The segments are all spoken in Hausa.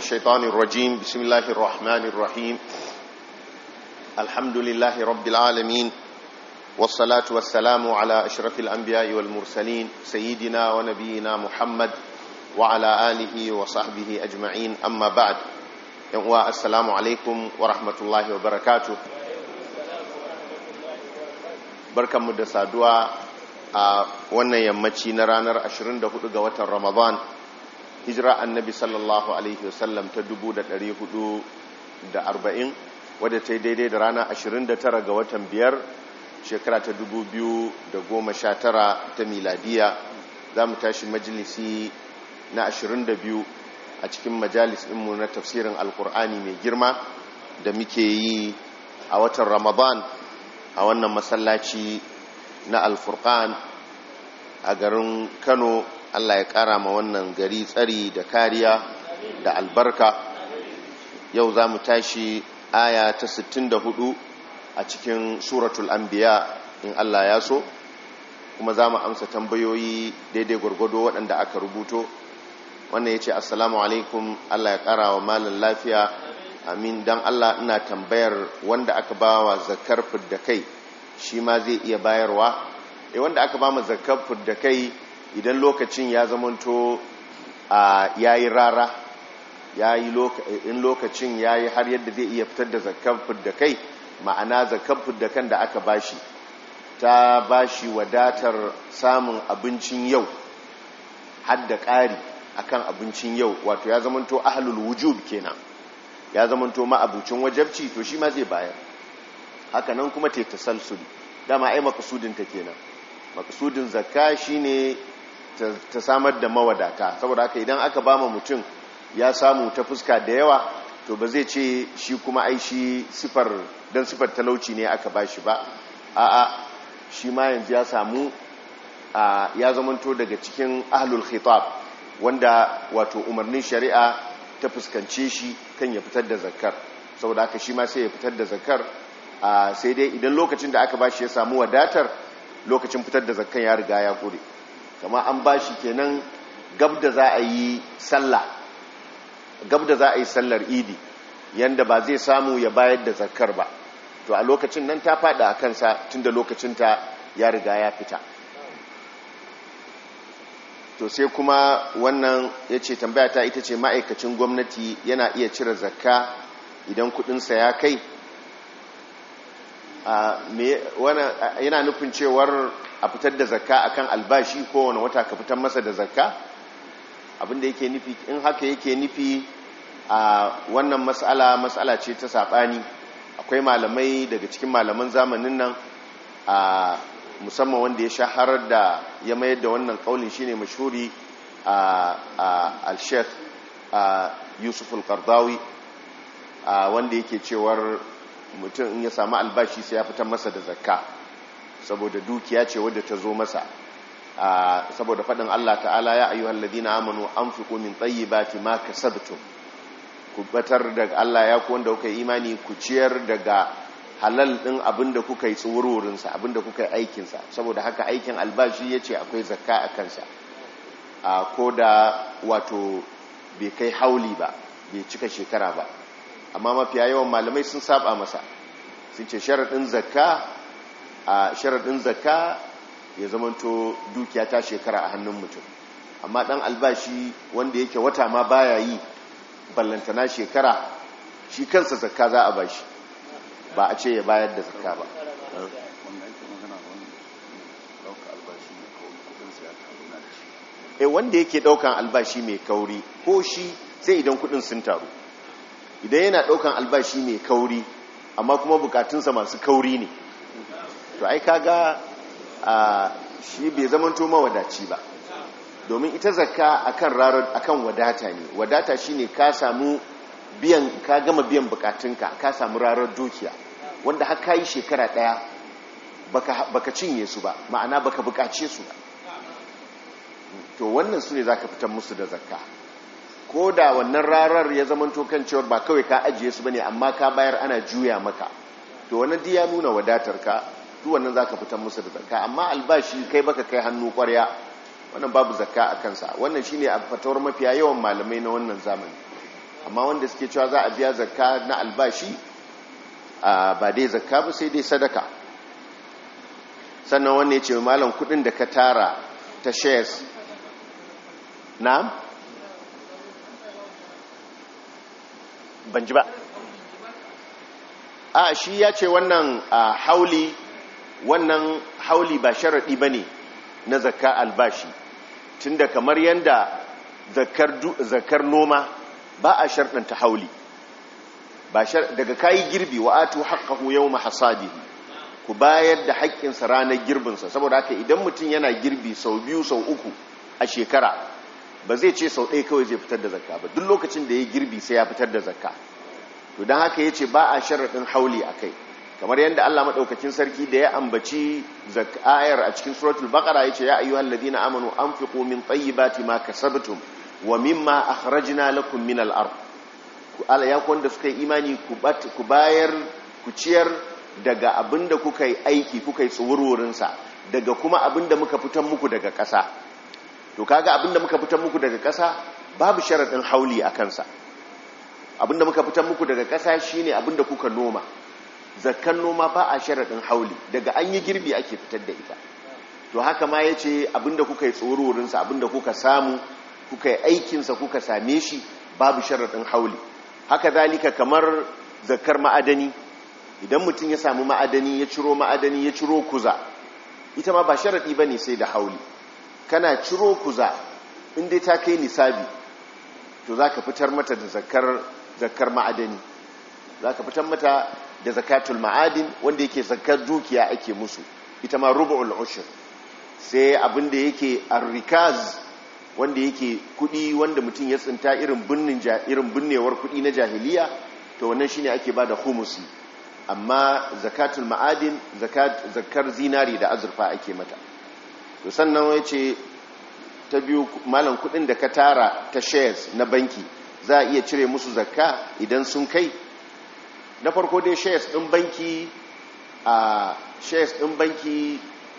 الشيطان الرجيم بسم الله الرحمن الرحيم الحمد لله رب العالمين والصلاة والسلام على أشرف الأنبياء والمرسلين سيدنا ونبينا محمد وعلى آله وصحبه أجمعين أما بعد السلام عليكم ورحمة الله وبركاته barkanmu da saduwa a wannan yammaci na ranar 24 ga watan ramadan hijira annabi sallallahu alaihi wasallam ta 440 wadda ta yi daidai da rana 29 ga watan biyar shekara ta 2019 ta miladiya za mu tashi majalisi na 22 a cikin majalis ɗinmu na tafsirin alkur'ani mai girma da muke yi a watan ramadan a wannan masallaci na alfurkan a garin kano allah ya kara ma wannan gari tsari da kariya da albarka yau za mu tashi aya ta 64 a cikin suratul anbiya in allah ya so kuma za mu amsa tambayoyi daidai gwargwado waɗanda aka rubuto wannan ya ce assalamu alaikum allah ya kara wa malin lafiya amin don allah ina tambayar wanda aka ba wa zakar fidda kai shi ma zai iya bayarwa e wanda aka ba mu zakar fidda kai idan lokacin ya zamanto a yayi rara yayi in lokacin yayi har yadda zai iya fitar da zakar fidda kai ma'ana zakar fidda kan da aka bashi ta bashi wadatar samun abincin yau har da ƙari akan abincin yau wato ya zamanto ahlul wujub kenan ya zamanto ma'abucin wajabci to shi ma zai bayar haka nan kuma ta tasalsuli dama ai makasudin ta kenan makasudin zakka shine ta samar da mawadata saboda haka idan aka bama mutum ya samu ta fuska da yawa to ba zai ce shi kuma ai shi sifar dan sifar talauci ne aka bashi ba a'a shi ma yanzu ya samu ya zamanto daga cikin ahlul khitab wanda wato umarnin shari'a ta fuskance shi kan ya fitar da zakar saboda haka shi ma sai ya fitar da zakar sai dai idan lokacin da aka bashi ya samu wadatar lokacin fitar da zakar ya riga ya kure kama an bashi kenan gab da za a yi sallah gab da za a yi sallar idi yanda ba zai samu ya bayar da zakar ba to a lokacin nan ta fada a kansa tunda lokacinta ya riga ya fita to sai kuma wannan ya ce tambaya ta ita ce ma'aikacin gwamnati yana iya cire zakka idan kudinsa ya kai yana nufin cewar a fitar da zakka akan albashi kowane wata ka fitar masa da zakka abinda yake nufi in haka yake nufi a wannan matsala matsala ce ta saɓani akwai malamai daga cikin malaman zamanin nan a musamman wanda ya shaharar da ya mayar da wannan kaulin shine mashhuri a al-sheikh yusuf al-qardawi wanda yake cewar mutum in ya samu albashi sai ya fitar masa da zakka saboda dukiya ce wadda ta zo masa saboda faɗin Allah ta'ala ya ayyuhal ladina amanu anfiqu min tayyibati ma kasabtum ku batar da Allah ya ku wanda kuka imani ku ciyar daga halal ɗin abinda kuka yi tsururinsa abinda kuka yi aikinsa saboda haka aikin albashi ya ce akwai zakka a kansa a ko da wato bai kai hauli ba bai cika shekara ba amma mafiya yawan malamai sun saba masa sun ce sharaɗin zakka a sharaɗin zakka ya zamanto dukiya ta shekara a hannun mutum amma ɗan albashi wanda yake wata ma baya yi ballantana shekara shi kansa zakka za a bashi ba a ce ya bayar da zakka ba e wanda yake daukan albashi mai kauri ko shi sai idan kudin sun taru idan yana daukan albashi mai kauri amma kuma bukatunsa masu kauri ne to ai kaga a shi bai zamanto mawadaci ba domin ita zakka akan rarar akan wadata ne wadata shine ka samu biyan ka gama biyan bukatunka ka samu rarar dukiya wanda har ka yi shekara daya baka, baka cinye su ba ma'ana baka bukace su ba to wannan su ne za ka fitar musu da zakka ko da wannan rarar ya zama kan cewar ba kawai ka ajiye su ba ne amma ka bayar ana juya maka to wannan di ya nuna wadatar ka duk wannan za ka fitar musu da zakka amma albashi kai baka kai hannu kwarya wannan babu zakka a kansa wannan shine a fatawar mafiya yawan malamai na wannan zamani amma wanda suke cewa za a biya zakka na albashi ba dai zakka ba sai dai sadaka sannan wannan ya ce malam kudin da ka tara ta shares na ban ji ba a shi ya ce wannan hauli wannan hauli ba sharaɗi ba ne na zakka albashi tunda kamar yadda zakar noma ba a sharɗanta hauli daga kayi girbi wa atu haqqahu yawma hasadihi ku bayar da haƙƙinsa ranar girbinsa saboda haka idan mutum yana girbi sau biyu sau uku a shekara ba zai ce sau ɗaya kawai zai fitar da zakka ba duk lokacin da ya girbi sai ya fitar da zakka to don haka ya ce ba a sharaɗin hauli a kai kamar yadda Allah maɗaukakin sarki da ya ambaci ayar a cikin suratul baqara ya ce ya ayyuhal ladina amanu anfiqu min tayyibati ma kasabtum wa mimma akhrajna lakum min al-ard ku ala ya kwanda suka yi imani ku bayar ku ciyar daga abinda kuka yi aiki kuka yi tsuwurwurin sa daga kuma abinda muka fitan muku daga ƙasa to kaga abinda muka fitan muku daga ƙasa babu sharadin hauli a kansa abinda muka fitan muku daga ƙasa shine abinda kuka noma zakkan noma ba a sharadin hauli daga an yi girbi ake fitar da ita to haka ma yace abinda kuka yi tsuwurwurin sa abinda kuka samu kuka yi aikinsa kuka same shi babu sharaɗin hauli haka zalika kamar zakar ma'adani idan mutum ya samu ma'adani ya ciro ma'adani ya ciro kuza ita ma ba sharaɗi ba ne sai da hauli kana ciro kuza inda ta kai nisabi to za ka fitar mata da zakar ma'adani za ka fitar mata da zakatul ma'adin wanda yake zakar dukiya ake musu ita ma rubu'ul ushur sai abinda yake arrikaz wanda yake kudi wanda mutum ya tsinta irin binnin irin binnewar kudi na jahiliya to wannan shine ake bada humusi amma zakatul ma'adin zakat zakar zinari da azurfa ake mata to sannan yace ta biyu malam kudin da ka tara ta shares na banki za a iya cire musu zakka idan sun kai na farko dai shares din banki a shares din banki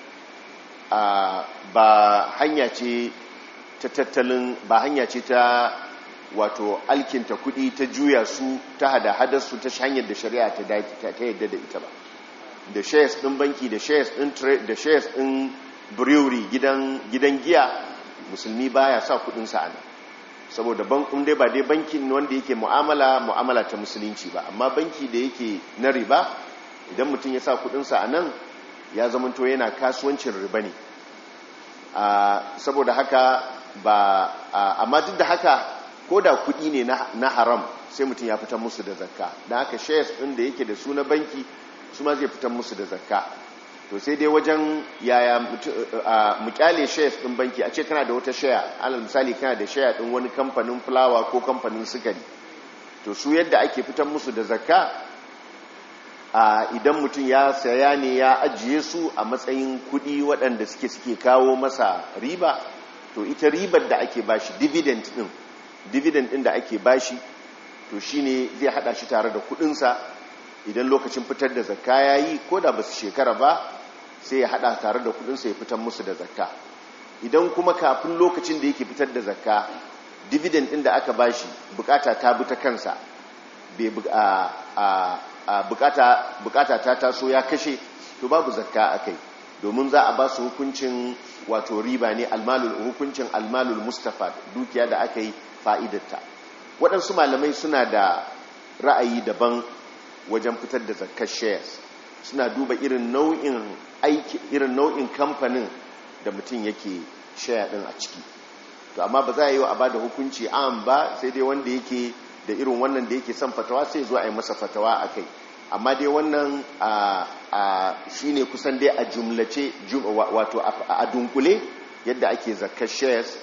a ba hanya ce ta tattalin ba hanya ce ta wato alkinta kudi ta juya su ta hada hadarsu ta hanyar da shari'a ta yadda da ita ba da shares din banki da shares din da shares din brewery gidan gidan giya musulmi baya sa kudin sa ana saboda bankun dai ba dai bankin wanda yake mu'amala mu'amala ta musulunci ba amma banki da yake na riba idan mutum ya sa kudin sa anan ya zamanto yana kasuwancin riba ne saboda haka ba amma duk da haka ko da kudi ne na haram sai mutum ya fitar musu da zakka da haka shares din da yake da su na banki su ma zai fitar musu da zakka to sai dai wajen yaya mu kyale shares din banki a ce kana da wata share alal misali kana da share din wani kamfanin fulawa ko kamfanin sukari to su yadda ake fitar musu da zakka idan mutum ya saya ne ya ajiye su a matsayin kudi waɗanda suke suke kawo masa riba to ita ribar da ake bashi dividend din dividend din da ake bashi to shine zai hada shi tare da kudinsa idan lokacin fitar da zakka yayi ko da basu shekara ba sai ya hada tare da kudinsa ya fitar musu da zakka idan kuma kafin lokacin da yake fitar da zakka dividend din da aka bashi bukata ta bi ta kansa bai bukata bukata ta taso ya kashe to babu zakka akai domin za a ba su hukuncin wato riba ne almalul hukuncin almalul mustafa dukiya da aka yi fa'idarta waɗansu malamai suna da ra'ayi daban wajen fitar da zakkar shares suna duba irin nau'in aiki irin nau'in kamfanin da mutum yake share din a ciki to amma ba za a yi wa a bada hukunci an ba sai dai wanda yake da irin wannan da yake son fatawa sai zuwa a yi masa fatawa a kai amma dai wannan shi ne kusan dai a jumlace wato a dunkule yadda ake zakar shares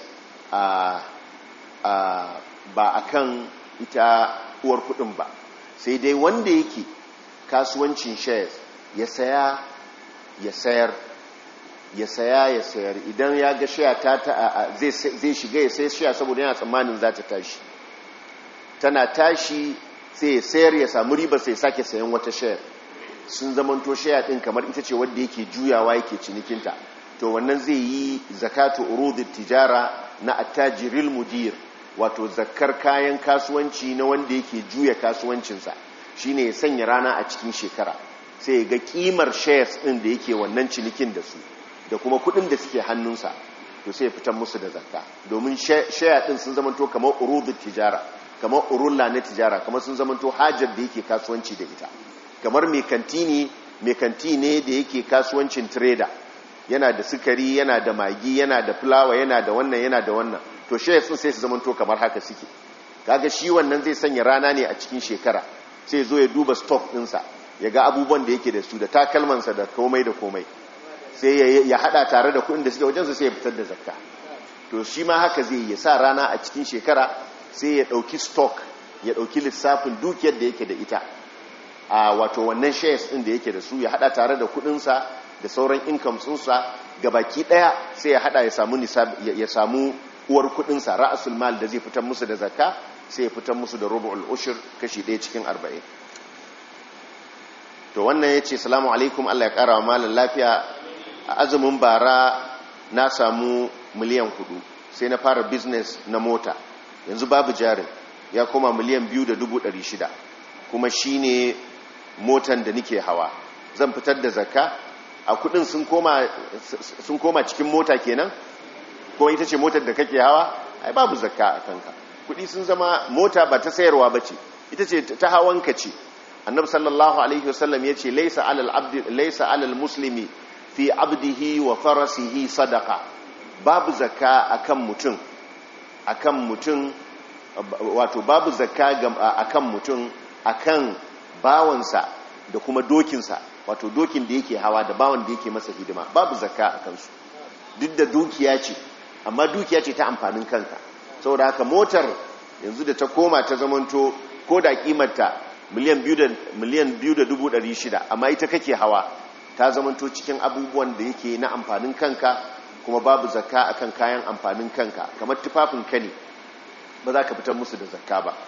ba a kan ita uwar kudin ba sai dai wanda yake kasuwancin shares ya saya ya sayar ya saya ya sayar idan ya ga shaya ta zai shiga ya sai shaya saboda yana tsammanin za ta tashi tana tashi sai ya sayar ya samu riba sai sake sayan wata shayar sun zamanto shaya din kamar ita ce wadda yake juyawa yake cinikinta to wannan zai yi zakatu urudit tijara na attajiril mudir wato zakkar kayan kasuwanci na wanda yake juya kasuwancinsa shine ya sanya rana a cikin shekara sai ya ga kimar shares din da yake wannan cinikin da su da kuma kudin da suke hannunsa to sai ya fitar musu da zakka domin share din sun zamanto kamar urudut tijara kamar urulla na tijara kamar sun zamanto hajar da yake kasuwanci da ita kamar mai kantini mai kanti ne da yake kasuwancin trader yana da sukari yana da magi yana da fulawa yana da wannan yana da wannan to shares din sai su zamanto kamar haka suke kaga shi wannan zai sanya rana ne a cikin shekara sai zo ya duba stock ɗinsa ya ga abubuwan da yake da su da takalmansa da komai da komai sai ya hada tare da kuɗin da suke wajensu sai ya fitar da zakka to shi ma haka zai ya sa rana a cikin shekara sai ya ɗauki stock ya ɗauki lissafin dukiyar da yake da ita a wato wannan shares ɗin da yake da su ya hada tare da kuɗinsa da sauran income ɗinsa ga baki ɗaya sai ya hada ya samu ya samu uwar kuɗinsa ra'asul mal da zai fitar musu da zakka sai ya fitar musu da rubu'ul ushur kashi ɗaya cikin arba'in to wannan ya ce salamu alaikum allah ya ƙara wa malin lafiya a azumin bara na samu miliyan hudu sai na fara business na mota yanzu babu jarin ya koma miliyan biyu da dubu ɗari shida kuma shi ne motan da nike hawa zan fitar da zakka a kudin sun koma cikin mota kenan ko ita ce motar da kake hawa ai babu zakka a kanka kudi sun zama mota ba ta sayarwa ba ce ita ce ta hawanka ce annab sallallahu alaihi wasallam ya ce laisa alal abdi laisa alal muslimi fi abdihi wa farasihi sadaka babu zakka akan mutum akan mutum wato babu zakka akan mutum akan bawansa da kuma dokinsa wato dokin da yake hawa da bawan da yake masa hidima babu zakka akan su duk da dukiya ce amma dukiya ce ta amfanin kanka saboda haka motar yanzu da ta koma ta zamanto ko da kimarta miliyan biyu da dubu ɗari shida amma ita kake hawa ta zamanto cikin abubuwan da yake na amfanin kanka kuma babu zakka akan kayan amfanin kanka kamar tufafin kane ba za ka fitar musu da zakka ba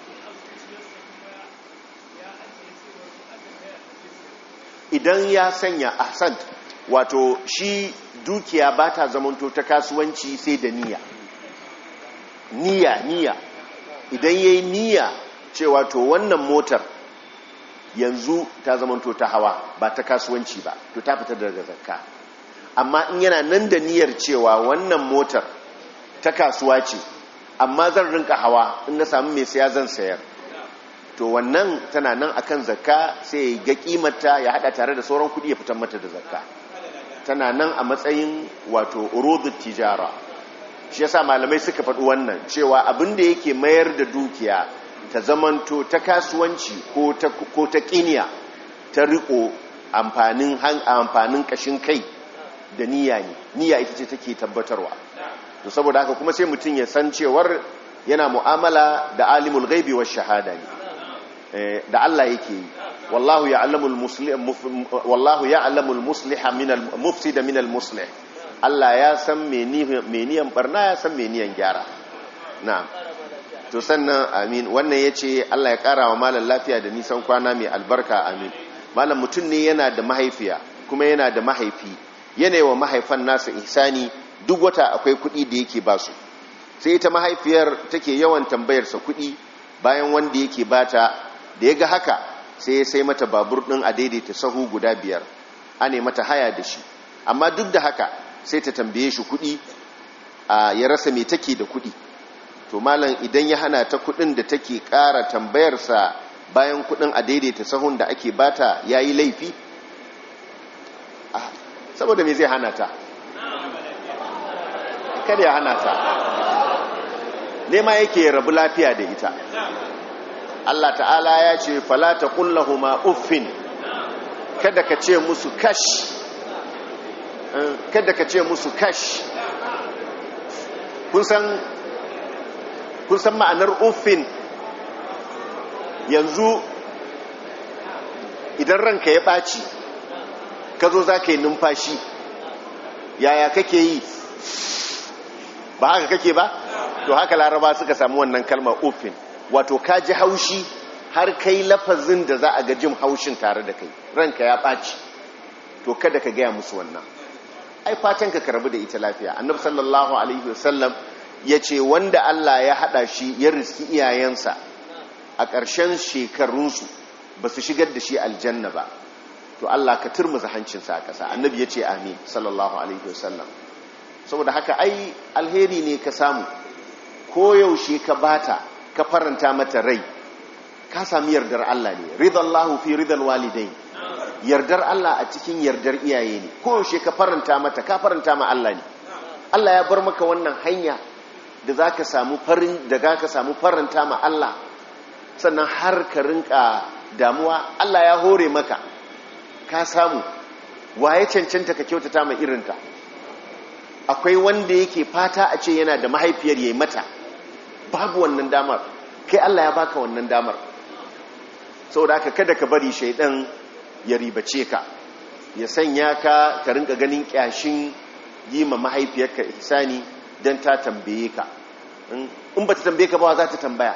idan ya sanya ahsan wato shi dukiya ba ta zamanto ta kasuwanci sai da niyya niyya niyya idan ya yi niyya cewa to wannan motar yanzu ta zamanto ta hawa ba ta kasuwanci ba to ta fitar daga zakka amma in yana nan da niyyar cewa wannan motar ta kasuwa ce amma zan rinka hawa in na sami mai saya zan sayar to wannan tana nan akan zakka sai ya ga kimarta ya hada tare da sauran kudi ya fitar mata da zakka tana nan a matsayin wato urudut tijara shi yasa malamai suka faɗi wannan cewa abin da yake mayar da dukiya ta zamanto ta kasuwanci ko ta ko ta kiniya ta riko amfanin amfanin kashin kai da niyya ne niyya ita ce take tabbatarwa to saboda haka kuma sai mutum ya san cewar yana mu'amala da alimul ghaibi wash shahada ne da Allah yake yi wallahu ya'lamul muslim wallahu ya'lamul musliha minal mufsida minal muslih Allah ya san meniyan barna ya san meniyan gyara na'am to sannan amin wannan yace Allah ya kara wa malam lafiya da nisan kwana mai albarka amin malam mutum ne yana da mahaifiya kuma yana da mahaifi yana wa mahaifan nasa ihsani duk wata akwai kuɗi da yake ba su sai ita mahaifiyar take yawan tambayarsa kuɗi bayan wanda yake bata da ya ga haka sai ya sai mata babur ɗin a daidaita sahu guda biyar ane mata haya da shi amma duk da haka sai ta tambaye shi kuɗi ya rasa mai take da kuɗi to malam idan ya hana ta kuɗin da take ƙara tambayarsa bayan kuɗin a daidaita sahun da ake bata ya yi laifi saboda me zai hana ta kada ya hana ta nema yake rabu lafiya da ita Allah ta'ala ya ce falata kullahuma uffin kada ka ce musu kash kada ka ce musu kash kun san kun san ma'anar uffin yanzu idan ranka ya ɓaci ka zo za ka yi numfashi yaya kake yi ba haka kake ba to haka laraba suka samu wannan kalmar uffin wato ka ji haushi har kai lafazin da za a ga jin haushin tare da kai ranka ya ɓaci to kada ka gaya musu wannan ai fatan ka karbi da ita lafiya annabi sallallahu alaihi wasallam ya ce wanda Allah ya haɗa shi ya riski iyayensa a ƙarshen shekarunsu ba su shigar da shi aljanna ba to Allah ka turmuza hancinsa a ƙasa annabi ya ce amin sallallahu alaihi wasallam saboda haka ai alheri ne ka samu koyaushe ka bata ka faranta mata rai ka sami yardar Allah ne ridallahu fi ridal walidain yardar Allah a cikin yardar iyaye ne koyaushe ka faranta mata ka faranta ma Allah ne Allah ya bar maka wannan hanya da za ka samu farin da za ka samu faranta ma Allah sannan har ka rinka damuwa Allah ya hore maka ka samu waye cancanta ka kyautata ma irinka akwai wanda yake fata a ce yana da mahaifiyar yayi mata babu wannan damar kai Allah ya baka wannan damar saboda haka kada ka bari shaidan ya ribace ka ya sanya ka ka rinka ganin kyashin yi ma mahaifiyarka ihsani don ta tambaye ka in ba ta tambaye ka ba za ta tambaya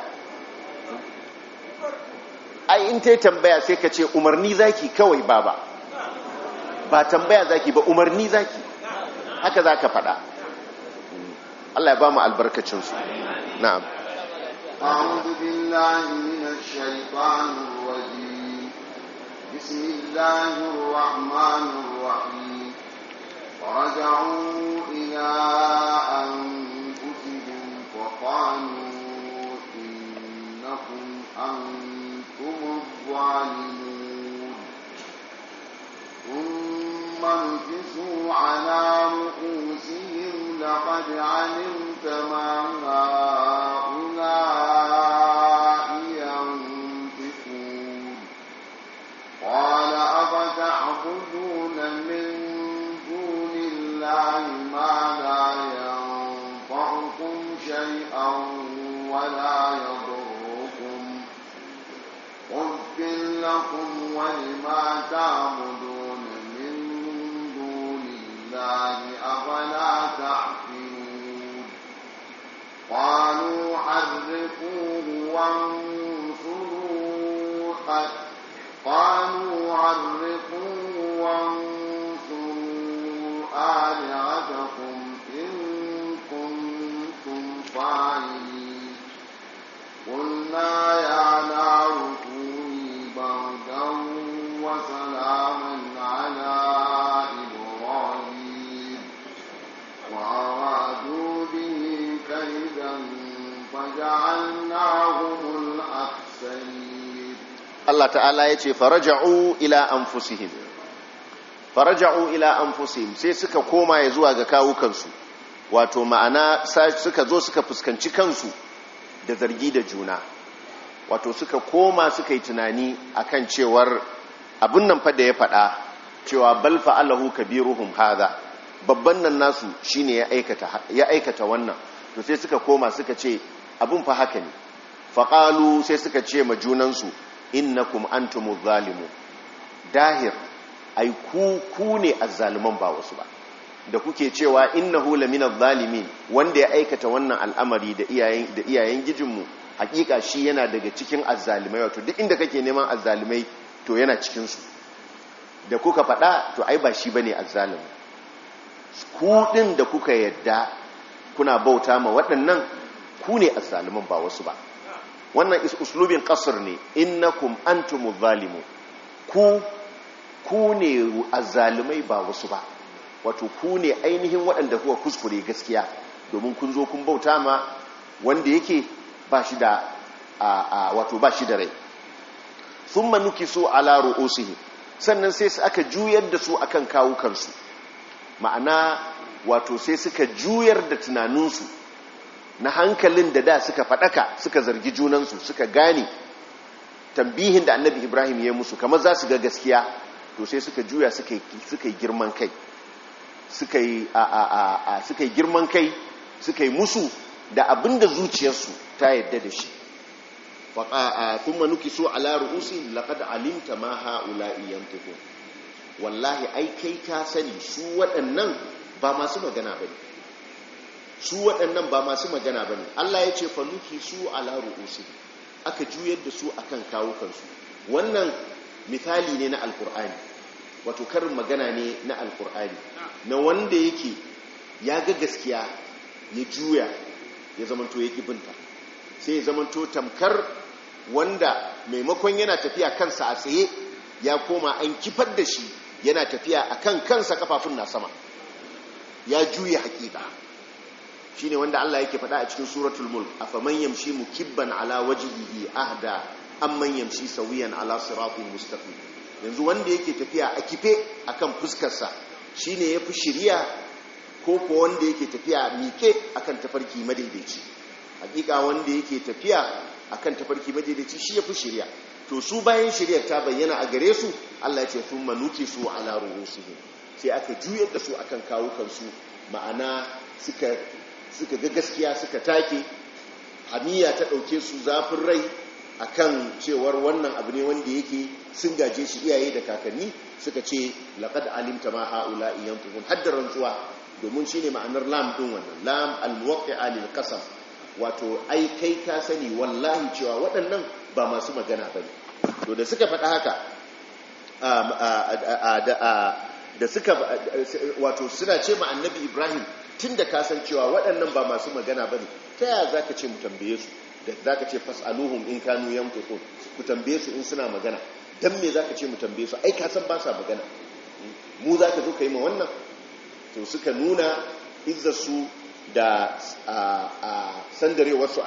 ai in ta yi tambaya sai ka ce umarni zaki kawai baba ba tambaya zaki ba umarni zaki haka za ka faɗa Allah ya ba mu albarkacinsu na'am أعوذ بالله من الشيطان الرجيم بسم الله الرحمن الرحيم فرجعوا إلى أنفسهم فقالوا إنكم أنتم الظالمون ثم انكسوا على رؤوسهم لقد علمت ما هؤلاء ينطقون قال أفتعبدون من دون الله ما لا ينفعكم شيئا ولا يضركم أف لكم ولما تعبدون من دون الله أفلا تعقلون قالوا حرقوه وانصروا قالوا حرقوه وانصروا آلهتكم إن كنتم فاعلين قلنا يا نار كوني بردا وسلاما على إبراهيم وأرادوا به كيدا فجعلناهم الأخسرين Allah ta'ala ya ce faraja'u ila anfusihim faraja'u ila anfusihim sai suka koma ya zuwa ga kawukansu wato ma'ana suka zo suka fuskanci kansu da zargi da juna wato suka koma suka yi tunani akan cewar abin nan fa da ya faɗa cewa bal fa'alahu kabiruhum hadha babban nan nasu shine ya aikata ya aikata wannan to sai suka koma suka ce abin fa haka ne faqalu sai suka ce ma junansu innakum antumuz zalimu dahir ai ku ku ne azzaliman ba wasu ba da kuke cewa innahu laminaz zalimin wanda ya aikata wannan al'amari da iyayen da iyayen gijinmu hakika shi yana daga cikin azzalimai wato duk inda kake neman azzalimai to yana cikin su da kuka faɗa to ai ba shi bane azzalimi ku din da kuka yadda kuna bauta ma waɗannan ku ne azzaliman ba wasu ba wannan uslubin kasar ne innakum antumuz zalimu ku ku ne azzalumai ba wasu ba wato ku ne ainihin waɗanda kuka kuskure gaskiya domin kun zo kun bauta ma wanda yake ba shi da wato ba shi da rai thumma nukisu ala ru'usihi sannan sai su aka juyar da su akan kawukansu ma'ana wato sai suka juyar da tunaninsu na hankalin da da suka faɗaka suka zargi junansu suka gane tambihin da annabi ibrahim ya musu kamar za su ga gaskiya to sai suka juya suka yi girman kai suka yi girman kai suka yi musu da abin da zuciyarsu ta yadda da shi kuma nuki so ala ru'usi laqad alimta ma ha'ula'i yantiqun wallahi ai kai ka sani su waɗannan ba masu magana bane su waɗannan ba masu magana ba ne Allah ya ce faluki su ala ru'usi aka juyar da su akan kawukansu wannan misali ne na alkur'ani wato karin magana ne na alkur'ani na wanda yake ya ga gaskiya ya juya ya zamanto ya kibinta sai ya zamanto tamkar wanda maimakon yana tafiya kansa a tsaye ya koma an kifar da shi yana tafiya a kan kansa kafafun na sama ya juya hakika shi ne wanda Allah yake faɗa a cikin suratul mulk a faman yamshi mukibban ala wajihihi ahda amman yamshi sawiyan ala siratin mustaqim yanzu wanda yake tafiya a kife akan fuskarsa shine yafi shiriya ko ko wanda yake tafiya miƙe akan tafarki madaidaici hakika wanda yake tafiya akan tafarki madaidaici shi yafi shiriya to su bayan shiriyar ta bayyana a gare su Allah ya ce sun manuki su ala ruhusihim sai aka juyar da su akan kawukan su ma'ana suka suka ga gaskiya suka take hamiya ta dauke su zafin rai akan cewar wannan abu ne wanda yake sun gaje shi iyaye da kakanni suka ce laqad alimta ma haula yantuhun haddar rantsuwa domin shine ma'anar lam din wannan lam almuwaqqi'a lil qasam wato ai kai ka sani wallahi cewa waɗannan ba masu magana bane to da suka faɗa haka da suka wato suna ce ma annabi Ibrahim tunda ka san cewa waɗannan ba masu magana bane ta yaya zaka ce mu tambaye su da za ka ce fas'aluhum in kanu yanfiqun ku tambaye su in suna magana dan me za ka ce mu tambaye su ai ka san ba sa magana mu za ka zo ka yi ma wannan to suka nuna izzarsu da sandarewarsu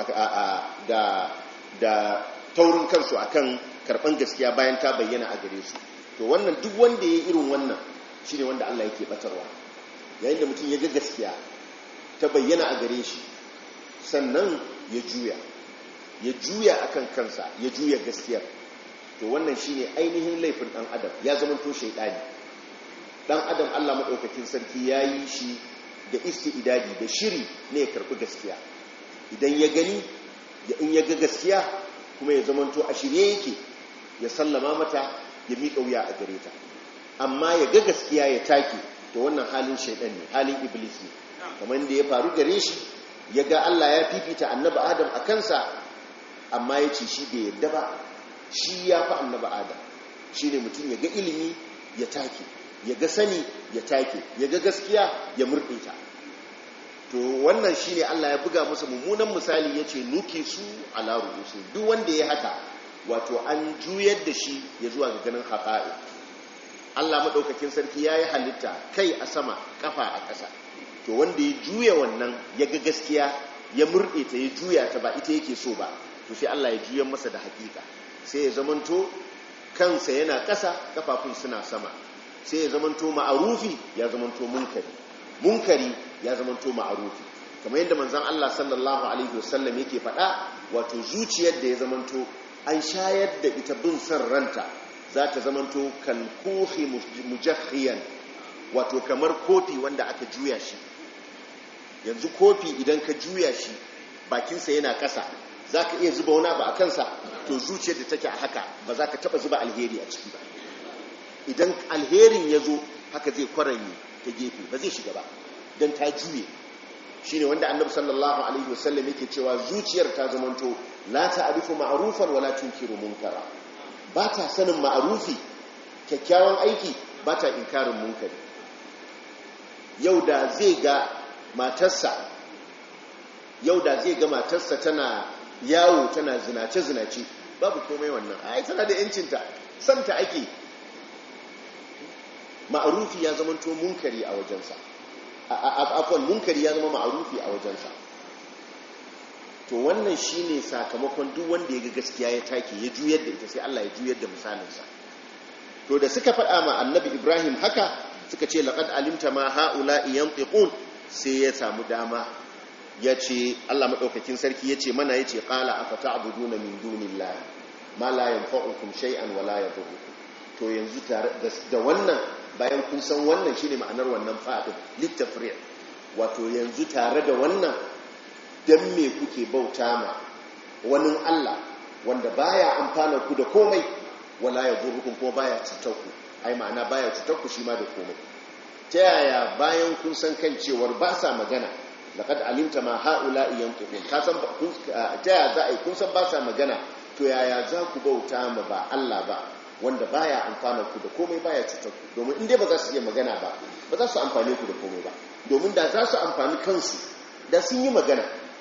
da da taurin kansu akan karban gaskiya bayan ta bayyana a gare su to wannan duk wanda ya yi irin wannan shine wanda Allah yake batarwa yayin da mutum ya ga gaskiya ta bayyana a gare shi sannan ya juya ya juya akan kansa ya juya gaskiyar to wannan shine ainihin laifin dan adam ya zama to shaydani dan adam Allah madaukakin sarki yayi shi da isti'dadi da shiri ne ya karbi gaskiya idan ya gani ya in ya ga gaskiya kuma ya zama to a shirye yake ya sallama mata ya miƙa wuya a gare ta amma ya ga gaskiya ya take to wannan halin shaydan ne halin iblis ne kamar da ya faru gare shi ya ga Allah ya fifita annabi Adam a kansa amma ya ce shi bai yadda ba shi ya fi annaba adam shi ne mutum ya ga ilimi ya take ya ga sani ya take ya ga gaskiya ya murɗe ta to wannan shi ne allah ya buga masa mummunan misali ya ce nuke su a larubusu duk wanda ya haka wato an juyar da shi ya zuwa ga ganin haƙa'i allah maɗaukakin sarki ya yi halitta kai a sama ƙafa a ƙasa to wanda ya juya wannan ya ga gaskiya ya murɗe ta ya juya ta ba ita yake so ba to sai Allah ya juyan masa da hakika sai ya zamanto kansa yana ƙasa kafafun suna sama sai ya zamanto ma'arufi ya zamanto munkari munkari ya zamanto ma'arufi kamar yadda manzon Allah sallallahu alaihi wasallam yake faɗa wato zuciyar da ya zamanto an shayar da ita bin san ranta za ta zamanto kalkuhi mujahhiyan wato kamar kofi wanda aka juya shi yanzu kofi idan ka juya shi bakinsa yana ƙasa za ka iya zuba wani abu a kansa to zuciyar da take a haka ba za ka taba zuba alheri a ciki ba idan alherin ya zo haka zai kwaranye ta gefe ba zai shiga ba don ta juye shi ne wanda annabi sallallahu alaihi wasallam yake cewa zuciyar ta zamanto la ta'rifu ma'rufan wala tunkiru munkara ba ta sanin ma'arufi kyakkyawan aiki ba ta inkarin munkari yau da zai ga matarsa yau da zai ga matarsa tana yawo tana zinace-zinace babu komai wannan ai tana da yancinta santa ake ma'arufi ya zama to munkari a wajensa afon munkari ya zama ma'arufi a wajensa to wannan shine sakamakon duk wanda ya ga gaskiya ya take ya juyar da ita sai Allah ya juyar da misalinsa to da suka faɗa ma annabi Ibrahim haka suka ce laqad alimta ma haula'i yantiqun sai ya samu dama ya ce Allah maɗaukakin sarki ya ce mana ya ce ƙala a fata abudu na min dunin layi ma layan fa'ukun shay'an wa layan fa'ukun to yanzu da wannan bayan kun san wannan shi ne ma'anar wannan fa'adun littafiriyar wato yanzu tare da wannan don me kuke bauta ma wani Allah wanda baya amfana ku da komai wa layan fa'ukun kuma baya cutar ku ai ma'ana baya cutar ku shi ma da komai ta yaya bayan kun san kan cewar ba sa magana laqad alimta ma haula'i yantiqun ka san ta ya za a yi kun san ba sa magana to yaya za ku bauta ma ba Allah ba wanda baya amfana ku da komai baya cutar ku domin in dai ba za su iya magana ba ba za su amfane ku da komai ba domin da za su amfani kansu da sun yi magana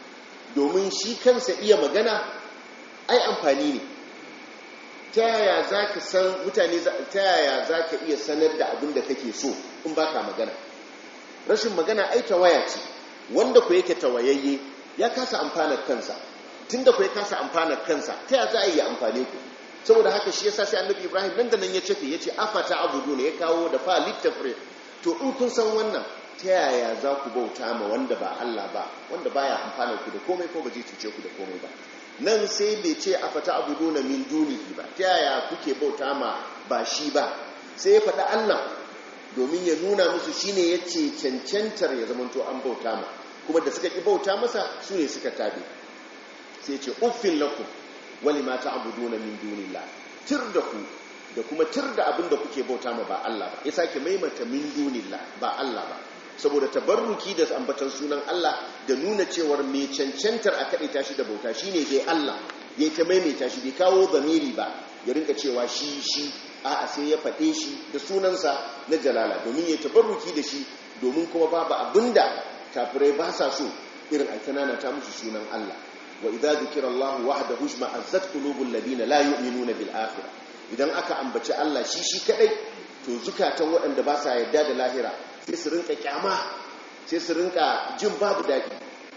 domin shi kansa iya magana ai amfani ne ta yaya za ka san mutane ta yaya za ka iya sanar da abin da kake so in ba ka magana rashin magana ai tawaya ce wanda ku yake tawayayye ya kasa amfanar kansa tun da ku ya kasa amfanar kansa ta yaya za a yi amfane ku saboda haka shi yasa sai annabi ibrahim nan da nan ya cefe ya ce afata abudu ne ya kawo da fa littafre to in kun san wannan ta yaya za ku bauta ma wanda ba allah ba wanda baya amfanar ku da komai ko ba zai cuce ku da komai ba nan sai bai ce a fata abu na min dunihi ba ta yaya kuke bauta ma ba shi ba sai ya faɗa Allah domin ya nuna musu shine ya ce cancantar ya zamanto an bauta ma kuma da suka ƙi bauta masa su ne suka tabe sai ce uffin lakum wali ma ta abu na min dunillah tir da ku da kuma tir da abin da kuke bauta ma ba Allah ba ya sake maimata min dunillah ba Allah ba saboda tabarruki da ambatan sunan Allah da nuna cewar mai cancantar a kaɗe tashi da bauta shine dai Allah ya ta maimaita shi bai kawo zamiri ba ya rinka cewa shi shi a sai ya faɗe shi da sunansa na jalala domin ya tabarruki da shi domin kuma babu abinda kafirai ba sa so irin aikanana ta musu sunan Allah wa idza zikira Allah wahdahu shma'azzat qulubul ladina la yu'minuna bil akhirah idan aka ambaci Allah shi shi kadai to zukatan waɗanda ba sa yarda da lahira sai su rinka kyama sai su rinka jin babu daɗi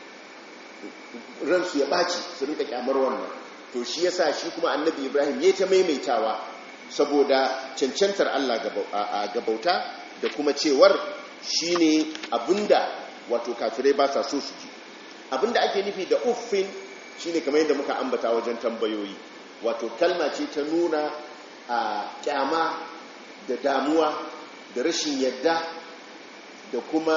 ransu ya ɓaci su rinka kyamar wannan to shi yasa shi kuma annabi ibrahim ya ta maimaitawa saboda cancantar allah ga bauta da kuma cewar shi ne abinda wato kafirai ba sa so su ji abinda ake nufi da uffin shi ne kamar yadda muka ambata wajen tambayoyi wato kalma ce ta nuna a kyama da damuwa da rashin yadda da kuma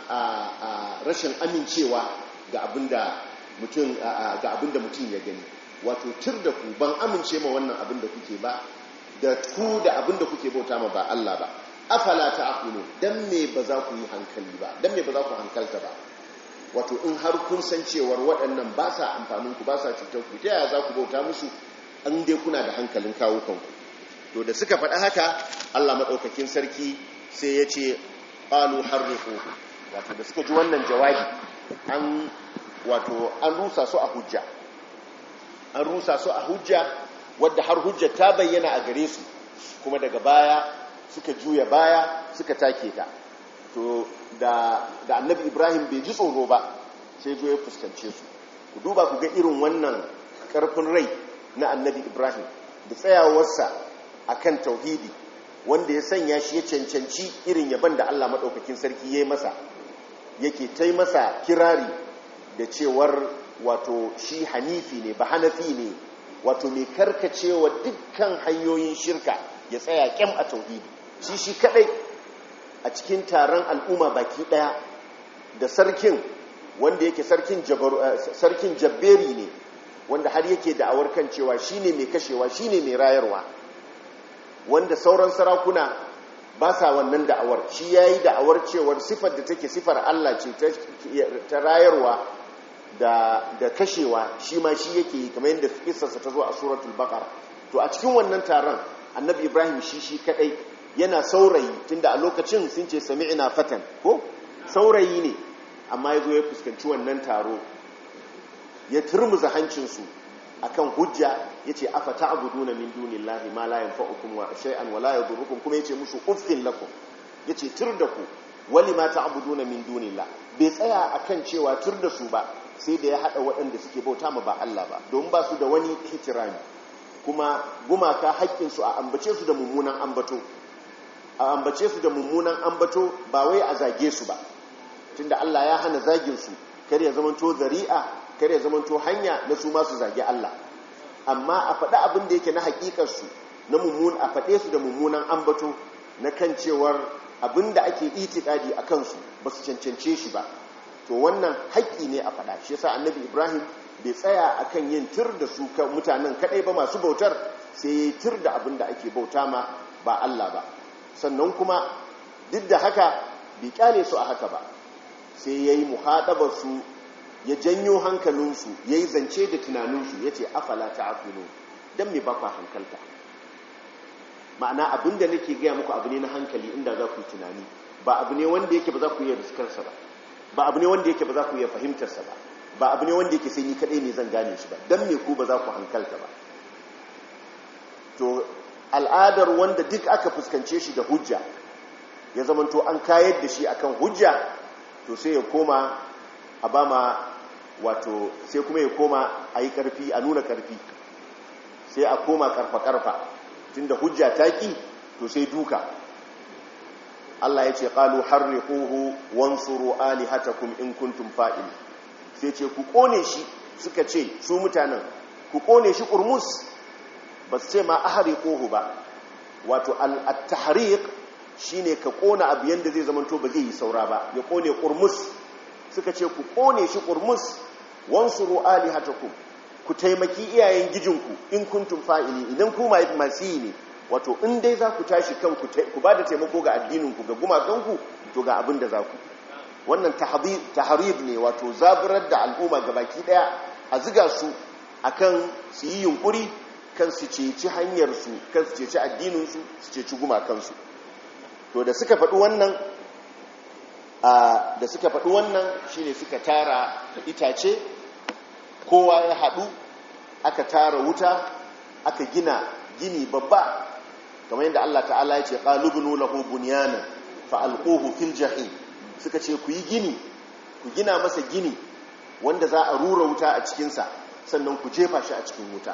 a rashin amincewa ga abinda mutum ga abinda mutum ya gani wato tir da ku ban amince ma wannan abin da kuke ba da ku da abin da kuke bauta ma ba Allah ba afala ta'qulu dan me ba za ku yi hankali ba dan me ba za ku hankalta ba wato in har kun san cewar waɗannan ba sa amfanin ku ba sa cutar ku ta yaya za ku bauta musu an dai kuna da hankalin kawo kanku to da suka faɗa haka Allah madaukakin sarki sai ya ce qalu harriqu wato da suka ji wannan jawabi an wato an rusa su a hujja an rusa su a hujja wadda har hujja ta bayyana a gare su kuma daga baya suka juya baya suka take ta to da da annabi ibrahim bai ji tsoro ba sai zo ya fuskance su ku duba ku ga irin wannan karfin rai na annabi ibrahim da tsayawarsa akan tauhidi wanda ya sanya shi ya cancanci irin yaban da Allah maɗaukakin sarki ya yi masa yake ta masa kirari da cewar wato shi hanifi ne ba hanafi ne wato mai karkacewa dukkan hanyoyin shirka ya tsaya kyam a tauhidi shi shi kadai a cikin taron al'umma baki daya da sarkin wanda yake sarkin sarkin jabberi ne wanda har yake da'awar kan cewa shine mai kashewa shine mai rayarwa wanda sauran sarakuna ba sa wannan da'awar shi ya yi da'awar cewar sifar da take sifar Allah ce ta rayarwa da kashewa shi ma shi yake yi kamar yadda kisarsa ta zo a suratul baqara to a cikin wannan taron annabi ibrahim shi shi kadai yana saurayi tunda a lokacin sun ce sami'na fatan ko saurayi ne amma ya zo ya fuskanci wannan taro ya turmuza hancinsu akan hujja yace afa ta'buduna min dunillahi ma la yanfa'ukum wa shay'an wa la yadurrukum kuma yace musu uffin lakum yace tur da ku wali ma ta'buduna min dunillah bai tsaya akan cewa tur da su ba sai da ya hada waɗanda suke bauta ma ba Allah ba don ba su da wani hitirami kuma gumaka haƙƙin su a ambace su da mummunan ambato a ambace su da mummunan ambato ba wai a zage su ba tunda Allah ya hana zagin su kar ya zamanto zari'a kar ya zamanto hanya na su masu zage Allah amma a faɗi abin da yake na hakikarsu na mummun a faɗe su da mummunan ambato na kan cewar abin da ake itikadi a kansu ba su cancance shi ba to wannan haƙƙi ne a faɗa shi yasa annabi ibrahim bai tsaya akan yin tir da su mutanen kaɗai ba masu bautar sai ya tir da abin da ake bauta ma ba Allah ba sannan kuma duk da haka bai kyale su a haka ba sai ya yi muhaɗabar su ya janyo hankalinsu ya yi zance da tunaninsu ya ce afala ta afino don mai bakwa hankalta ma'ana abin da nake gaya muku abu ne na hankali inda za ku yi tunani ba abu ne wanda yake ba za ku yi riskarsa ba ba abu ne wanda yake ba za ku yi fahimtarsa ba ba abu ne wanda yake sai ni kadai ne zan gane shi ba dan me ku ba za ku hankalta ba to al'adar wanda duk aka fuskance shi da hujja ya zamanto an kayar da shi akan hujja to sai ya koma a ba ma wato sai kuma ya koma a yi karfi a nuna karfi sai a koma karfa-karfa tunda hujja ta ki to sai duka Allah ya ce ƙalu harriquhu wansuru alihatakum in kuntum fa'il sai ce ku kone shi suka ce su mutanen ku kone shi kurmus ba su ce ma ahriquhu ba wato al-tahriq shine ka kona abu yanda zai zamanto ba zai yi saura ba ya kone kurmus suka ce ku kone shi kurmus wansuru alihatakum ku taimaki iyayen gijinku in kuntum fa'ili idan ku masu yi ne wato in dai za ku tashi kanku ku ba da taimako ga addininku ga gumakanku to ga abin da za ku wannan taharib ne wato zaburar da al'umma ga baki daya a ziga su akan su yi yunkuri kan su ceci hanyarsu kan su ceci addininsu su ceci gumakansu to da suka faɗi wannan da suka faɗi wannan shine suka tara itace kowa ya haɗu aka tara wuta aka gina gini babba kamar yadda Allah ta'ala ya ce qalubunu lahu bunyana fa alquhu fil jahim suka ce ku yi gini ku gina masa gini wanda za a rura wuta a cikin sa sannan ku jefa shi a cikin wuta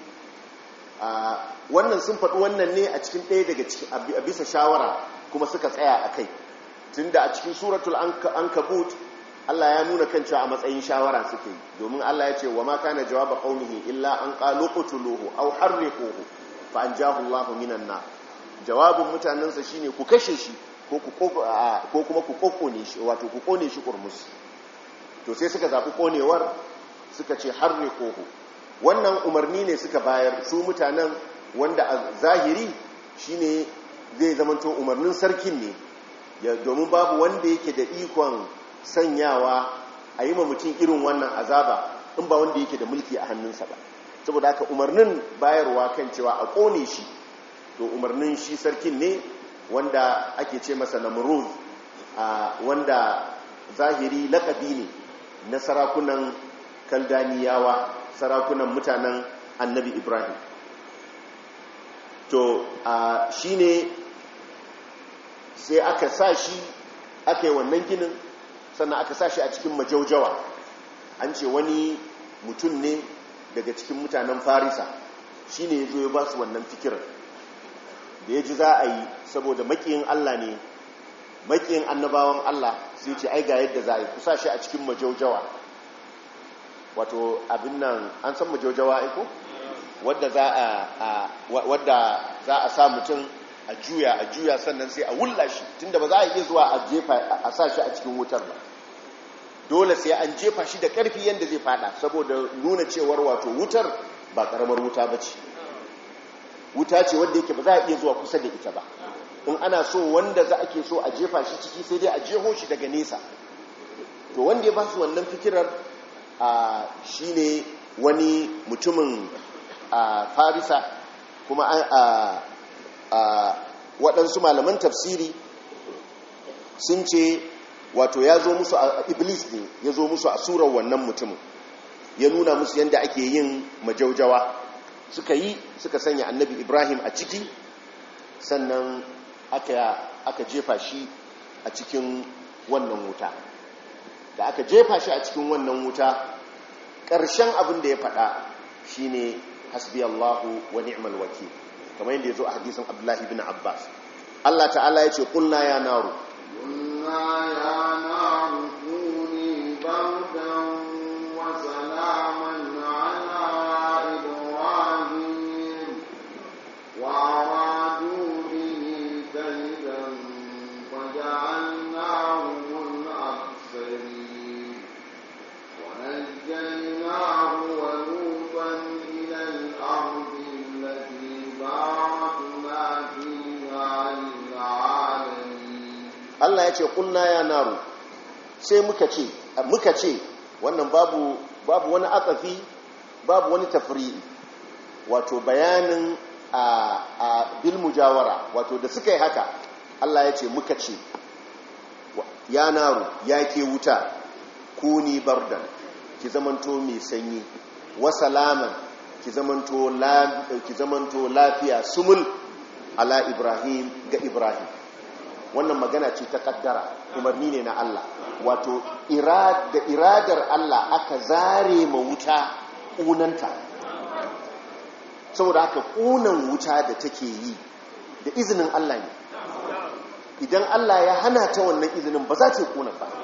wannan sun faɗi wannan ne a cikin ɗaya daga cikin a bisa shawara kuma suka tsaya a kai tunda a cikin suratul ankabut Allah ya nuna kan cewa a matsayin shawara suke yi domin Allah ya ce wa ma kana jawaba qaumihi illa an qalu qutuluhu aw harriquhu fa anjahu Allahu minan nar jawabin mutanansa shine ku kashe shi ko ku ko kuma ku kokkone shi wato ku kone shi kurmus to sai suka zabi konewar suka ce harriquhu wannan umarni ne suka bayar su mutanen wanda a zahiri shine zai zamanto umarnin sarkin ne domin babu wanda yake da ikon sanyawa a yi ma mutum irin wannan azaba in ba wanda yake da mulki a hannunsa ba saboda haka umarnin bayarwa kan cewa a kone shi to umarnin shi sarkin ne wanda ake ce masa namrud wanda zahiri lakabi ne na sarakunan kaldaniyawa sarakunan mutanen annabi ibrahim to shi ne sai aka sa shi aka yi wannan ginin sannan aka sa shi a cikin majaujawa an ce wani mutum ne daga cikin mutanen farisa shi ne ya zo ya ba su wannan fikirar da ya ji za a yi saboda makiyin allah ne makiyin annabawan allah sai ce ai ga yadda za a yi kusa shi a cikin majaujawa wato abin nan an san majaujawa aiko wadda za a wadda za a sa mutum a juya a juya sannan sai a wulla shi tunda ba za a iya zuwa a jefa a sa shi a cikin wutar ba dole sai an jefa shi da ƙarfi yadda zai fada saboda nuna cewar wato wutar ba karamar wuta ba ce wuta ce wadda yake ba za a iya zuwa kusa da ita ba in ana so wanda za ake so a jefa shi ciki sai dai a jeho shi daga nesa to wanda ya ba su wannan fikirar shi ne wani mutumin farisa kuma waɗansu malaman tafsiri sun ce wato ya zo musu a iblis ne ya zo musu a surar wannan mutumin ya nuna musu yadda ake yin majaujawa suka yi suka sanya annabi ibrahim a ciki sannan aka, aka jefa shi a cikin wannan wuta da aka jefa shi a cikin wannan wuta ƙarshen abin da ya faɗa shine hasbi allahu wa ni'mal wakil kamar yadda ya zo a hadisin abdullahi bin abbas allah ta'ala ya ce ƙulna ya naru قلنا يا نار كوني بردا وسلاما على إبراهيم وأرادوا به كيدا فجعلناهم الأخسرين ونجيناه ولوطا إلى الأرض التي باركنا فيها للعالمين Allah ya ce kulna ya naru sai muka ce muka ce wannan babu babu wani atsafi babu wani tafri'i wato bayanin a, a bil mujawara wato da suka yi haka Allah ya ce muka ce ya naru ya ke wuta kuni bardan ki zamanto mai sanyi wa salaman ki zamanto la ki zamanto lafiya sumul ala ibrahim ga ibrahim wannan magana ce ta kaddara umarni ne na Allah wato da iradar Allah aka zare ma wuta ƙunanta saboda haka ƙunan wuta da take yi da izinin Allah ne idan Allah ya hana ta wannan izinin ba za ta yi ƙunan ba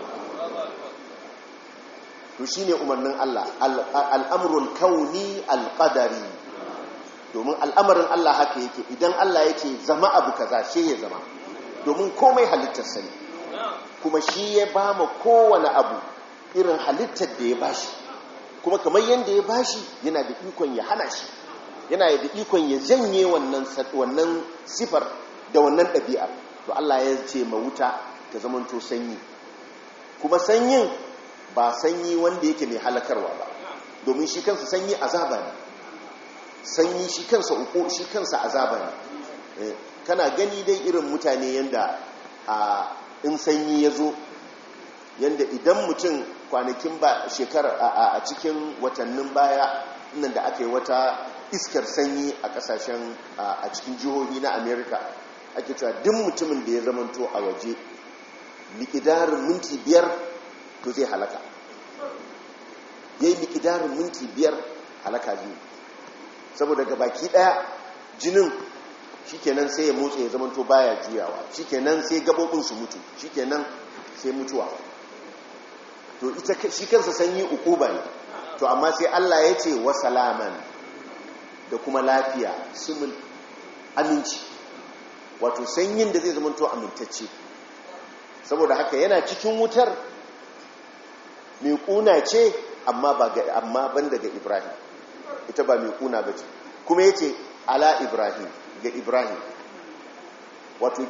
to shi ne umarnin Allah al'amurul kauni alƙadari domin al'amarin Allah haka yake idan Allah ya ce zama abu kaza shi ya zama domin komai halittar sani kuma shi ya ba ma kowane abu irin halittar da ya bashi kuma kamar yadda ya bashi yana da ikon ya hana shi yana da ikon ya janye wannan sifar da wannan ɗabi'ar to Allah ya ce ma wuta ta zamanto sanyi kuma sanyin ba sanyi wanda yake mai halakarwa ba domin shi kansa sanyi azaba ne sanyi shi kansa uku shi kansa azaba ne kana gani dai irin mutane yanda a in sanyi ya zo yanda idan mutum kwanakin ba shekarar a cikin watannin baya nan da aka yi wata iskar sanyi a kasashen a cikin jihohi na america ake cewa duk mutumin da ya zamanto a waje likidarin minti biyar to zai halaka ya yi likidarin minti biyar halaka biyu saboda ga baki daya jinin shikenan sai ya motsa ya zamanto baya juyawa shikenan sai gabobin su mutu shikenan sai mutuwa to ita shi kansa sanyi ukuba ne to amma sai Allah ya ce wa salaman da kuma lafiya sumul aminci wato sanyin da zai zamanto amintacce saboda haka yana cikin wutar mai kuna ce amma ba ga amma ban daga Ibrahim ita ba mai kuna bace kuma yace ala Ibrahim ga Ibrahim wato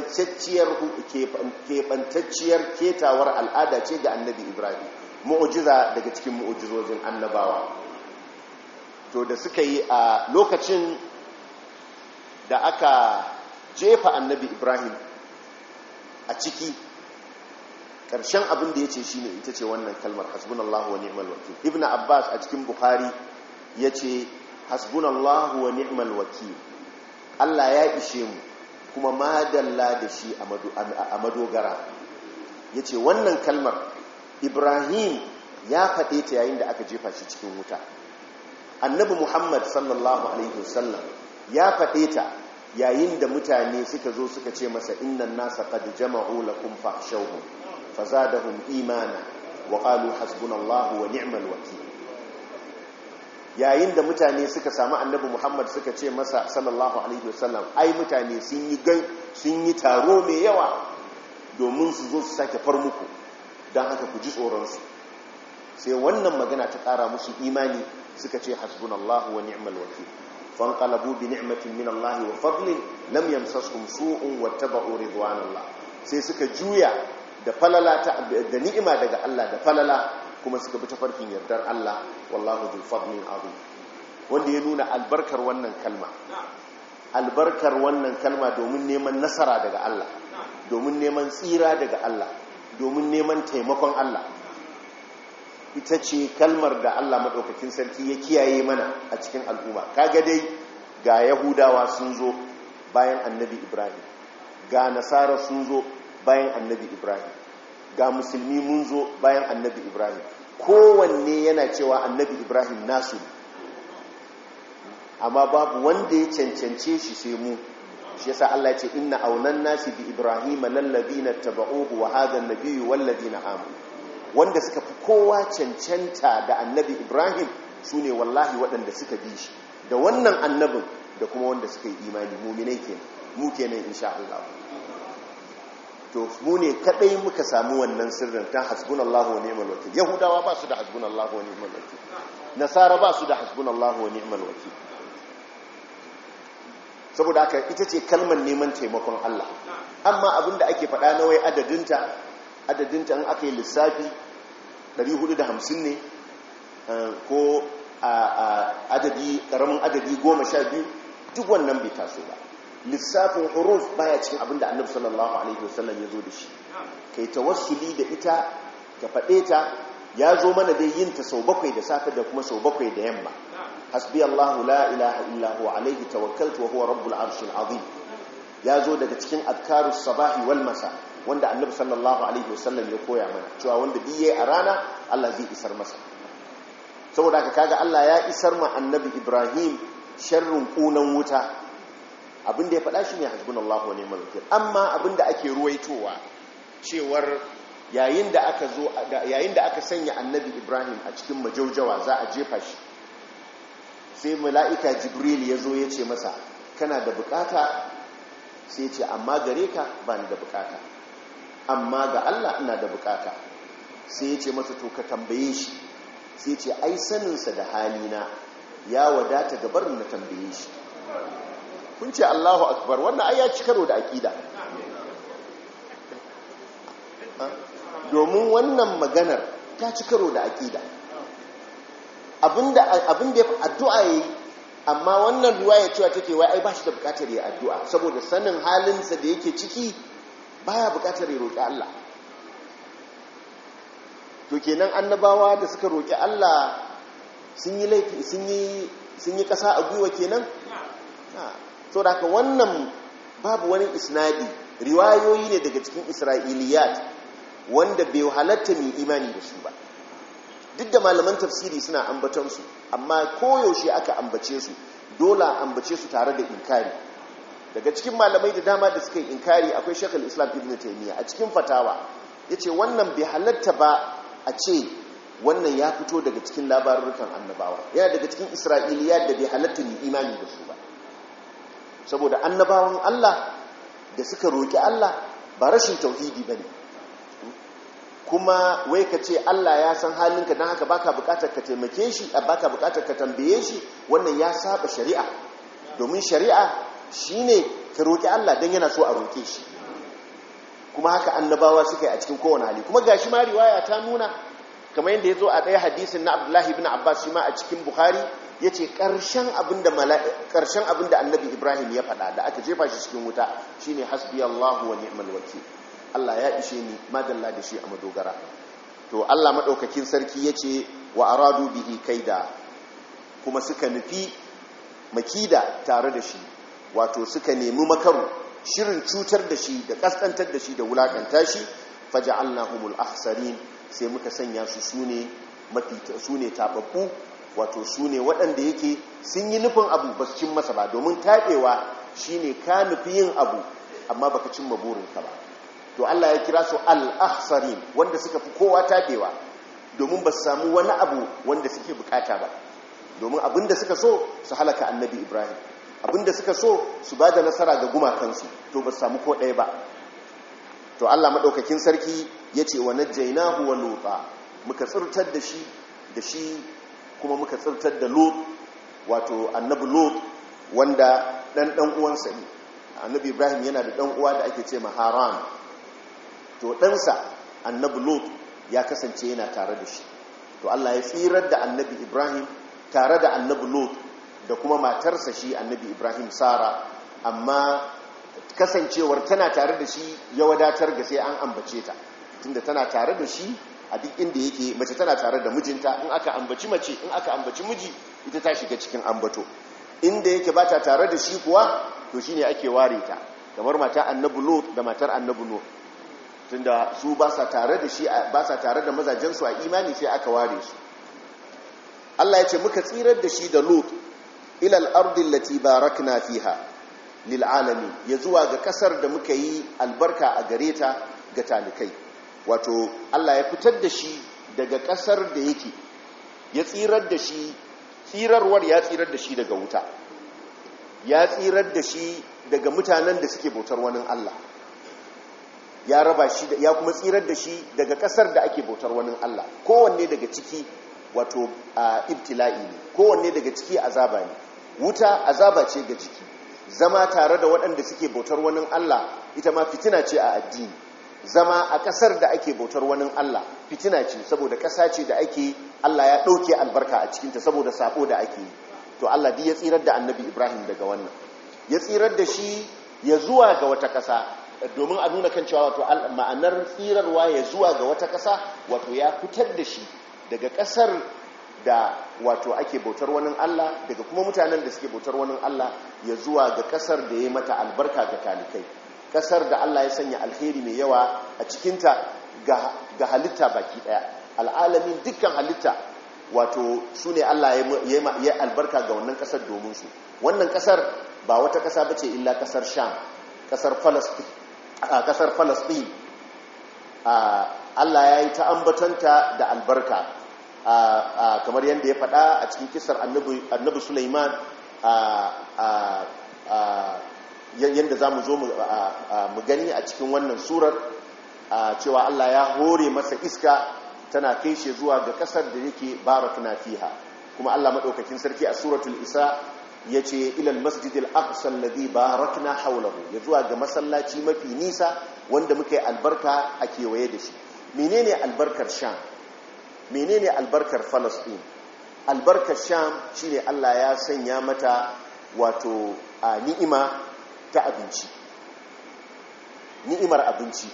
keɓantacciyar ketawar al'ada ce ga annabi Ibrahim mu'ujiza daga cikin mu'ujizojin annabawa to da suka yi a lokacin da aka jefa annabi Ibrahim a ciki ƙarshen abin da ya ce shi ne ita ce wannan kalmar hasbunallahu wa ni'mal wakil ibn abbas a cikin bukhari ya ce hasbunallahu wa ni'mal wakil allah ya ishe mu kuma madalla da shi a madogara ya ce wannan kalmar ibrahim ya faɗe ta yayin da aka jefa shi cikin wuta annabi muhammad sallallahu alaihi wasallam ya faɗe ta yayin da mutane suka zo suka ce masa innan nasa qad jama'u lakum fahshawhum fazadahum imana wa qalu hasbunallahu wa ni'mal wakeel yayin da mutane suka samu annabi Muhammad suka ce masa sallallahu alaihi wasallam ai mutane sun yi gan sun yi taro mai yawa domin su zo su sake far muku dan haka ku ji tsoron su sai wannan magana ta kara musu imani suka ce hasbunallahu wa ni'mal wakeel fanqalabu bi ni'matin min Allah wa fadlin lam yamsashum su'un wattaba'u ridwanallah sai suka juya da falala ta da ni'ima daga Allah da falala kuma suka bi tafarkin yardar Allah wallahu dhul fadlin azim wanda ya nuna albarkar wannan kalma albarkar wannan kalma domin neman nasara daga Allah domin neman tsira daga Allah domin neman taimakon Allah ita ce kalmar da Allah madaukakin sarki ya kiyaye mana a cikin al'umma kaga dai ga yahudawa sun zo bayan annabi Ibrahim ga nasara sun zo bayan annabi Ibrahim ga musulmi mun zo bayan annabi Ibrahim kowanne yana cewa annabi Ibrahim nasu amma babu wanda ya cancance shi sai mu shi yasa Allah ya ce inna aunan nasi bi Ibrahim lallabina tabauhu wa hadha an-nabiyyu walladina amanu wanda suka fi kowa cancanta da annabi Ibrahim sune wallahi waɗanda suka bi shi da wannan annabin da kuma wanda suka yi imani mu'minai kenan mu kenan insha Allah to mu ne kadai muka samu wannan sirrin ta hasbunallahu wa ni'mal wakil yahudawa ba su da hasbunallahu wa ni'mal wakil nasara ba su da hasbunallahu wa ni'mal wakil saboda haka ita ce kalmar neman taimakon Allah amma abinda ake faɗa na wai adadinta adadinta in aka yi lissafi 450 ne ko adadi karamin adadi 12 duk wannan bai taso ba lissafin huruf baya cikin abin da annabi sallallahu alaihi wasallam ya zo da shi kai tawassuli da ita ka faɗe ta ya zo mana dai yin ta sau bakwai da safe da kuma sau bakwai da yamma hasbi Allahu la ilaha illa huwa alaihi tawakkaltu wa huwa rabbul arshil azim ya zo daga cikin adkarus sabahi wal masa wanda annabi sallallahu alaihi wasallam ya koya mana cewa wanda biye a rana Allah zai isar masa saboda haka kaga Allah ya isar ma annabi Ibrahim sharrin kunan wuta abinda ya faɗa shi ne hasbunallahu wa ni'mal wakil amma abinda ake ruwaitowa cewar yayin da aka zo yayin da aka sanya annabi Ibrahim a cikin majaujawa za a jefa shi sai mala'ika Jibril ya zo ya ce masa kana da bukata sai ce amma gare ka ba ni da bukata amma ga Allah ina da bukata sai ya ce masa to ka tambaye shi sai ce ai saninsa da halina ya wadata gabar na tambaye shi kun ce Allahu akbar wannan ai ya ci karo da aqida domin wannan maganar ta ci karo da aqida abinda abinda ya addu'a yayi amma wannan riwaya cewa take wai ai ba shi da bukatar ya addu'a saboda sanin halinsa da yake ciki baya bukatar ya roƙi Allah to kenan annabawa da suka roƙi Allah sun yi laifi sun yi sun yi ƙasa a gwiwa kenan so da haka wannan babu wani isnadi riwayoyi ne daga cikin isra'iliyat wanda bai halatta mai imani da su ba duk da malaman tafsiri suna ambaton su amma koyaushe aka ambace su dole ambace su tare da inkari daga cikin malamai da dama da suka yi inkari akwai shekul islam ibn taimiyya a cikin fatawa ya ce wannan bai halatta ba a ce wannan ya fito daga cikin labarurrukan annabawa yana daga cikin isra'iliya da bai halatta mai imani da su ba saboda annabawan allah da suka roƙi allah ba rashin tauhidi ba ne kuma wai ka ce Allah ya san halinka don haka baka bukatar ka taimake shi baka bukatar ka tambaye shi wannan ya saba shari'a domin shari'a shine ka roki Allah don yana so a roke shi kuma haka annabawa suka yi a cikin kowane hali kuma gashi ma riwaya ta nuna kamar yadda ya zo a ɗaya hadisin na Abdullahi ibn Abbas shi ma a cikin Bukhari ya ce ƙarshen abin da annabi Ibrahim ya faɗa da aka jefa shi cikin wuta shine hasbi Allahu wa ni'mal wakil Allah ya ishe ni madalla da shi a madogara to Allah maɗaukakin sarki ya ce wa aradu bihi kaida kuma suka nufi makida tare da shi wato suka nemi makaru shirin cutar da shi da kaskantar da shi da wulakanta shi faja'alnahumul ahsarin sai muka sanya su sune mafi sune tababbu wato sune waɗanda yake sun yi nufin abu ba su cin masa ba domin taɓewa shine ka nufi yin abu amma baka cimma burinka ba to Allah ya kira su al-ahsarin wanda suka fi kowa tabewa domin ba su samu wani abu wanda suke bukata ba domin abinda suka so su halaka annabi Ibrahim abinda suka so su bada nasara ga gumakansu to ba su samu ko ɗaya ba to Allah madaukakin sarki yace wa najjaynahu wa luta muka tsirtar da shi da shi kuma muka tsirtar da lut wato annabi lut wanda dan dan uwansa ne annabi Ibrahim yana da dan uwa da ake ce Haran to ɗansa annabi lot ya kasance yana tare da shi to Allah ya tsirar da annabi ibrahim tare da annabi lot da kuma matarsa shi annabi ibrahim sara amma kasancewar tana tare da shi ya wadatar ga sai an ambace ta tunda tana tare da shi a duk inda yake mace tana tare da mijinta in aka ambaci mace in aka ambaci miji ita ta shiga cikin ambato inda yake ba ta tare da shi kuwa to shine ake ware ta kamar mata annabi lot da matar annabi lot tunda su ba sa tare da shi ba sa tare da mazajensu a imani sai aka ware su Allah ya ce muka tsirar da shi da Lut ila al-ardi allati barakna fiha lil alamin ya zuwa ga kasar da muka yi albarka a gare ta ga talikai wato Allah ya fitar da shi daga kasar da yake ya tsirar da shi tsirarwar ya tsirar da shi daga wuta ya tsirar da shi daga mutanen da suke bautar wani Allah ya raba shi ya kuma tsirar da shi daga kasar da ake bautar wani Allah kowanne daga ciki wato ibtila'i ne kowanne daga ciki azaba ne wuta azaba ce ga jiki zama tare da waɗanda suke bautar wani Allah ita ma fitina ce a addini zama a kasar da ake bautar wani Allah fitina ce saboda ƙasa ce da ake Allah ya ɗauke albarka a cikinta saboda sabo da ake yi to Allah duk ya tsirar da annabi Ibrahim daga wannan ya tsirar da shi ya zuwa ga wata ƙasa domin a nuna kan cewa wato ma'anar tsirarwa ya zuwa ga wata ƙasa wato ya fitar da shi daga kasar da wato ake bautar wani Allah daga kuma mutanen da suke bautar wani Allah ya zuwa ga kasar da ya mata albarka ga talikai kasar da Allah ya sanya alheri mai yawa a cikinta ga halitta baki daya al'alamin dukkan halitta wato su ne Allah ya albarka ga wannan kasar domin su wannan kasar ba wata kasa bace illa kasar sham kasar falastin Allah ya yi ta ambatanta da albarka kamar yadda ya faɗa a cikin kisar annabi Sulaiman yadda za mu zo mu gani a cikin wannan surar cewa Allah ya hore masa iska tana kai shi zuwa ga kasar da yake barakna fiha kuma Allah maɗaukakin sarki a suratul isa ya ce ilal masjidil aqsa alladhi barakna hawlahu ya zuwa ga masallaci mafi nisa wanda muka yi albarka a kewaye da shi menene albarkar sham menene albarkar falastin albarkar sham shine Allah ya sanya mata wato a ni'ima ta abinci ni'imar abinci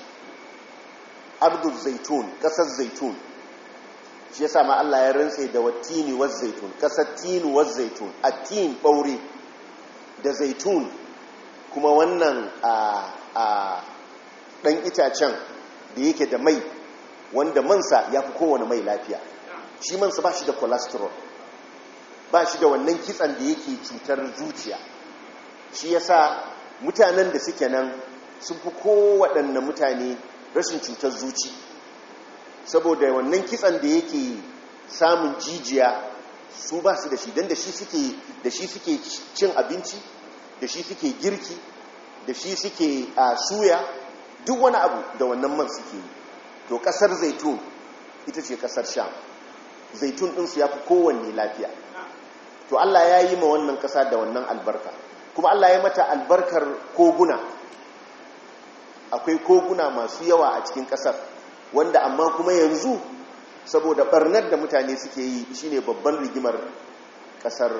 abdul zaitun kasar zaitun shi yasa ma Allah ya rantse da watini waz zaitun kasar tinu waz zaitun atin baure da zaitun kuma wannan a a dan itacen da yake da mai wanda mansa ya fi kowane mai lafiya shi mansa ba shi da cholesterol ba shi da wannan kitsan da yake cutar zuciya shi yasa mutanen da suke nan sun fi kowaɗanne mutane rashin cutar zuci saboda wannan kitsan da yake samun jijiya su ba su da shi don da shi suke cin abinci da shi suke girki da shi suke a suya duk wani abu da wannan man suke yi to kasar zaitun ita ce kasar sham zaitun ɗinsu ya fi kowanne lafiya to allah ya yi ma wannan kasa da wannan albarka kuma allah ya mata albarkar koguna akwai koguna masu yawa a cikin kasar wanda amma kuma yanzu saboda barnar da mutane suke yi shine babban rigimar kasar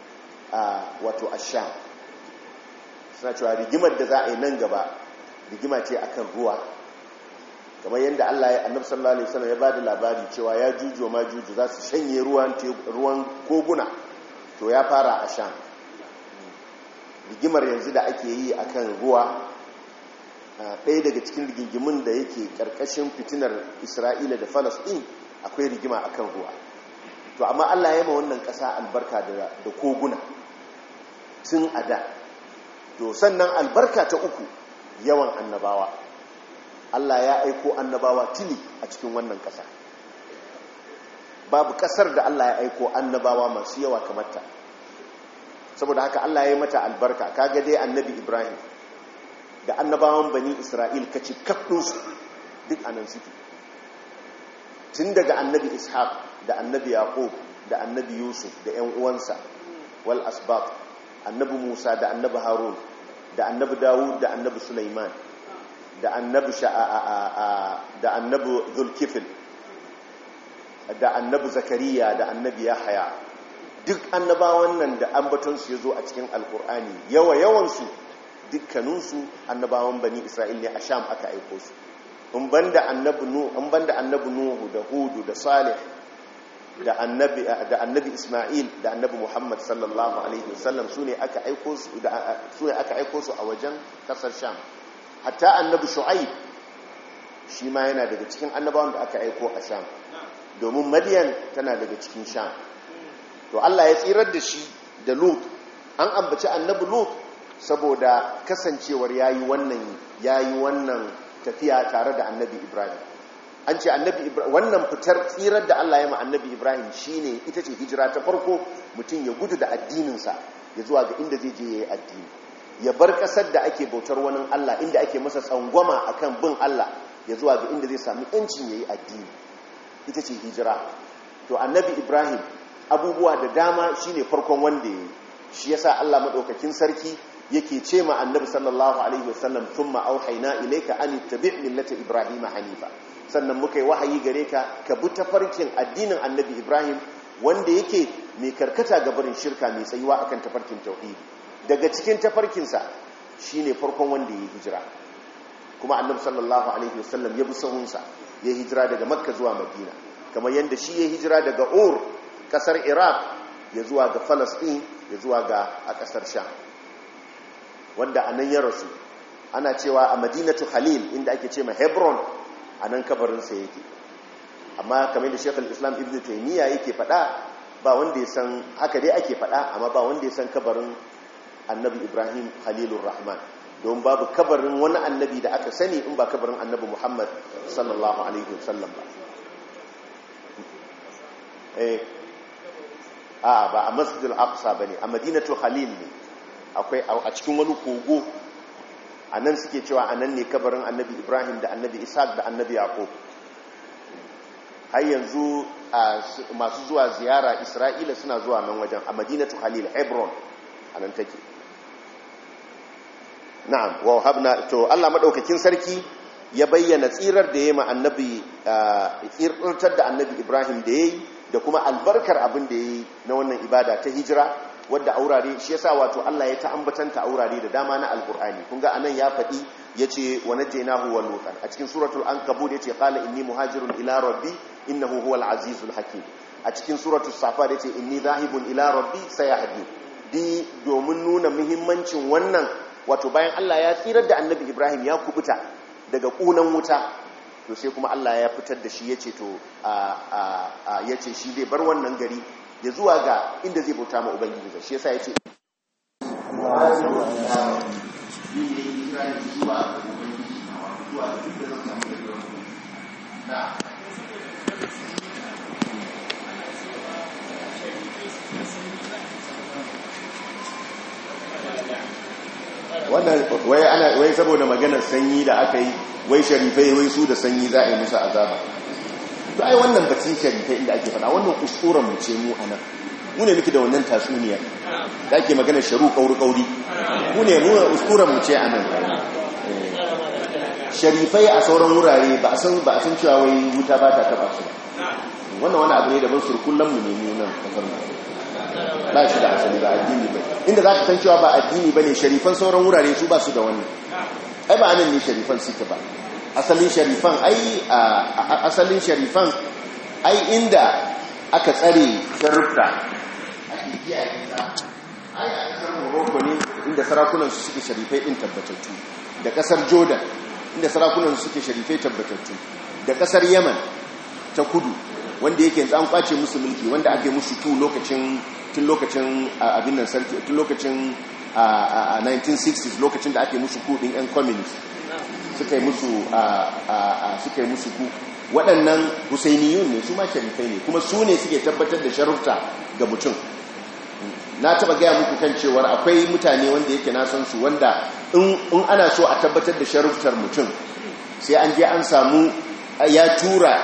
wato asham suna cewa rigimar da za a yi nan gaba rigima ce akan ruwa kamar yadda Allah ya annabi sallallahu alaihi wasallam ya bada labari cewa ya juju ma juju za su shanye ruwan ruwan koguna to ya fara a sham rigimar yanzu da ake yi akan ruwa ɗaya daga cikin rigingimin da yake ƙarƙashin fitinar isra'ila da falasɗin akwai rigima akan ruwa to amma allah ya ma wannan ƙasa albarka da koguna tun a da to sannan albarka ta uku yawan annabawa allah ya aiko annabawa tili a cikin wannan ƙasa babu ƙasar da allah ya aiko annabawa masu yawa kamar ta saboda haka allah ya yi mata albarka kaga dai annabi ibrahim da annabawan bani isra'il kaci kaɗinsu duk anan suke tun daga annabi ishaq da annabi yaqub da annabi yusuf da 'yan uwansa wal asbab annabi musa da annabi harun da annabi dawud da annabi sulaiman da annabi da annabi zulkifil da annabi zakariya da annabi yahaya duk annabawan nan da ambatonsu ya zo a cikin alkur'ani yawa yawansu dukkaninsu annabawan bani isra'il ne a sham aka aiko su in banda annabi nuhu da hudu da salih da annabi da annabi isma'il da annabi muhammad sallallahu alaihi wasallam su ne aka aiko su su ne aka aiko su a wajen kasar sham hatta annabi shu'aib shi ma yana daga cikin annabawan da aka aiko a sham domin madiyan tana daga cikin sham to Allah ya tsirar da shi da lut an ambaci annabi lut saboda kasancewar yayi wannan yayi wannan tafiya tare da annabi ibrahim an ce annabi ibrahim wannan fitar tsirar da Allah ya ma annabi ibrahim shine ita ce hijira ta farko mutum ya gudu da addininsa ya zuwa ga inda zai je yayi addini ya bar kasar da ake bautar wani Allah inda ake masa tsangwama akan bin Allah ya zuwa ga inda zai sami yancin yayi addini ita ce hijira to annabi ibrahim abubuwa da dama shine farkon wanda yayi shi yasa Allah madaukakin sarki yake ce ma annabi sallallahu alaihi wasallam thumma auhayna ilayka an tabi' millata ibrahima hanifa sannan muka yi wahayi gare ka ka bi tafarkin addinin annabi ibrahim wanda yake mai karkata ga barin shirka mai tsayuwa akan tafarkin tauhidi daga cikin tafarkinsa shine farkon wanda ya hijira kuma annabi sallallahu alaihi wasallam ya bi sahunsa ya hijira daga makka zuwa madina kamar yadda shi ya hijira daga ur kasar iraq ya zuwa ga falasɗin ya zuwa ga a kasar sham wanda a nan ya rasu ana cewa a madinatu khalil inda ake ce ma hebron a nan kabarinsa yake amma kamar da shekul islam ibn taimiyya yake fada ba wanda ya san haka dai ake fada amma ba wanda ya san kabarin annabi ibrahim khalilur rahman don babu kabarin wani annabi da aka sani in ba kabarin annabi muhammad sallallahu alaihi wasallam ba eh a ba a masjidil aqsa bane a madinatu khalil ne akwai a cikin wani kogo a nan suke cewa a nan ne kabarin annabi ibrahim da annabi isaac da annabi yaqub har yanzu masu zuwa ziyara isra'ila suna zuwa nan wajen a madinatu khalil hebron a nan take na'am wa habna to Allah madaukakin sarki ya bayyana tsirar da yayi ma annabi tsirtar da annabi Ibrahim da yayi da kuma albarkar abin da yayi na wannan ibada ta hijira wadda aurare shi yasa wato Allah ya ta ambatanta aurare da dama na alqur'ani kun ga anan ya faɗi yace wa najaynahu wa lutan a cikin suratul ankabut yace qala inni muhajirun ila rabbi innahu huwal azizul hakim a cikin suratul safat yace inni zahibun ila rabbi sayahdi di domin nuna muhimmancin wannan wato bayan Allah ya tsirar da annabi Ibrahim ya kubuta daga kunan wuta to sai kuma Allah ya fitar da shi yace to a yace shi zai bar wannan gari ya zuwa ga inda zai bauta ma ubangiji shi yasa yace wannan wai ana wai saboda maganar sanyi da aka yi wai sharifai wai su da sanyi za a yi musu azaba to ai wannan batun sharifai inda ake faɗa wannan kuskuren mu ce mu anan mu ne muke da wannan tasuniya da ake maganar sharu kauri kauri mu ne mu kuskuren mu ce anan sharifai a sauran wurare ba a san ba a san cewa wai wuta ba ta taba su wannan wani abu ne da ban surkullan mu ne mu nan kasar mu ba shi da asali ba addini ba inda za ka san cewa ba addini ba ne sharifan sauran wurare su ba su da wannan ai ba anan ne sharifan suke ba asalin sharifan ai asalin sharifan ai inda aka tsare sharifta ake kiyaye ta ai a kasar morocco ne inda sarakunan su suke sharifai din tabbatattu da kasar jordan inda sarakunan su suke sharifai tabbatattu da kasar yaman ta kudu wanda yake an kwace musu mulki wanda ake musu tu lokacin tun lokacin abin nan sarki tun lokacin 1960s lokacin da ake musu ku din yan communist suka yi musu suka yi musu ku waɗannan husainiyun ne su ma sharifai ne kuma su ne suke tabbatar da sharufta ga mutum na taba gaya muku kan cewar akwai mutane wanda yake na san su wanda in ana so a tabbatar da sharuftar mutum sai an je an samu ya tura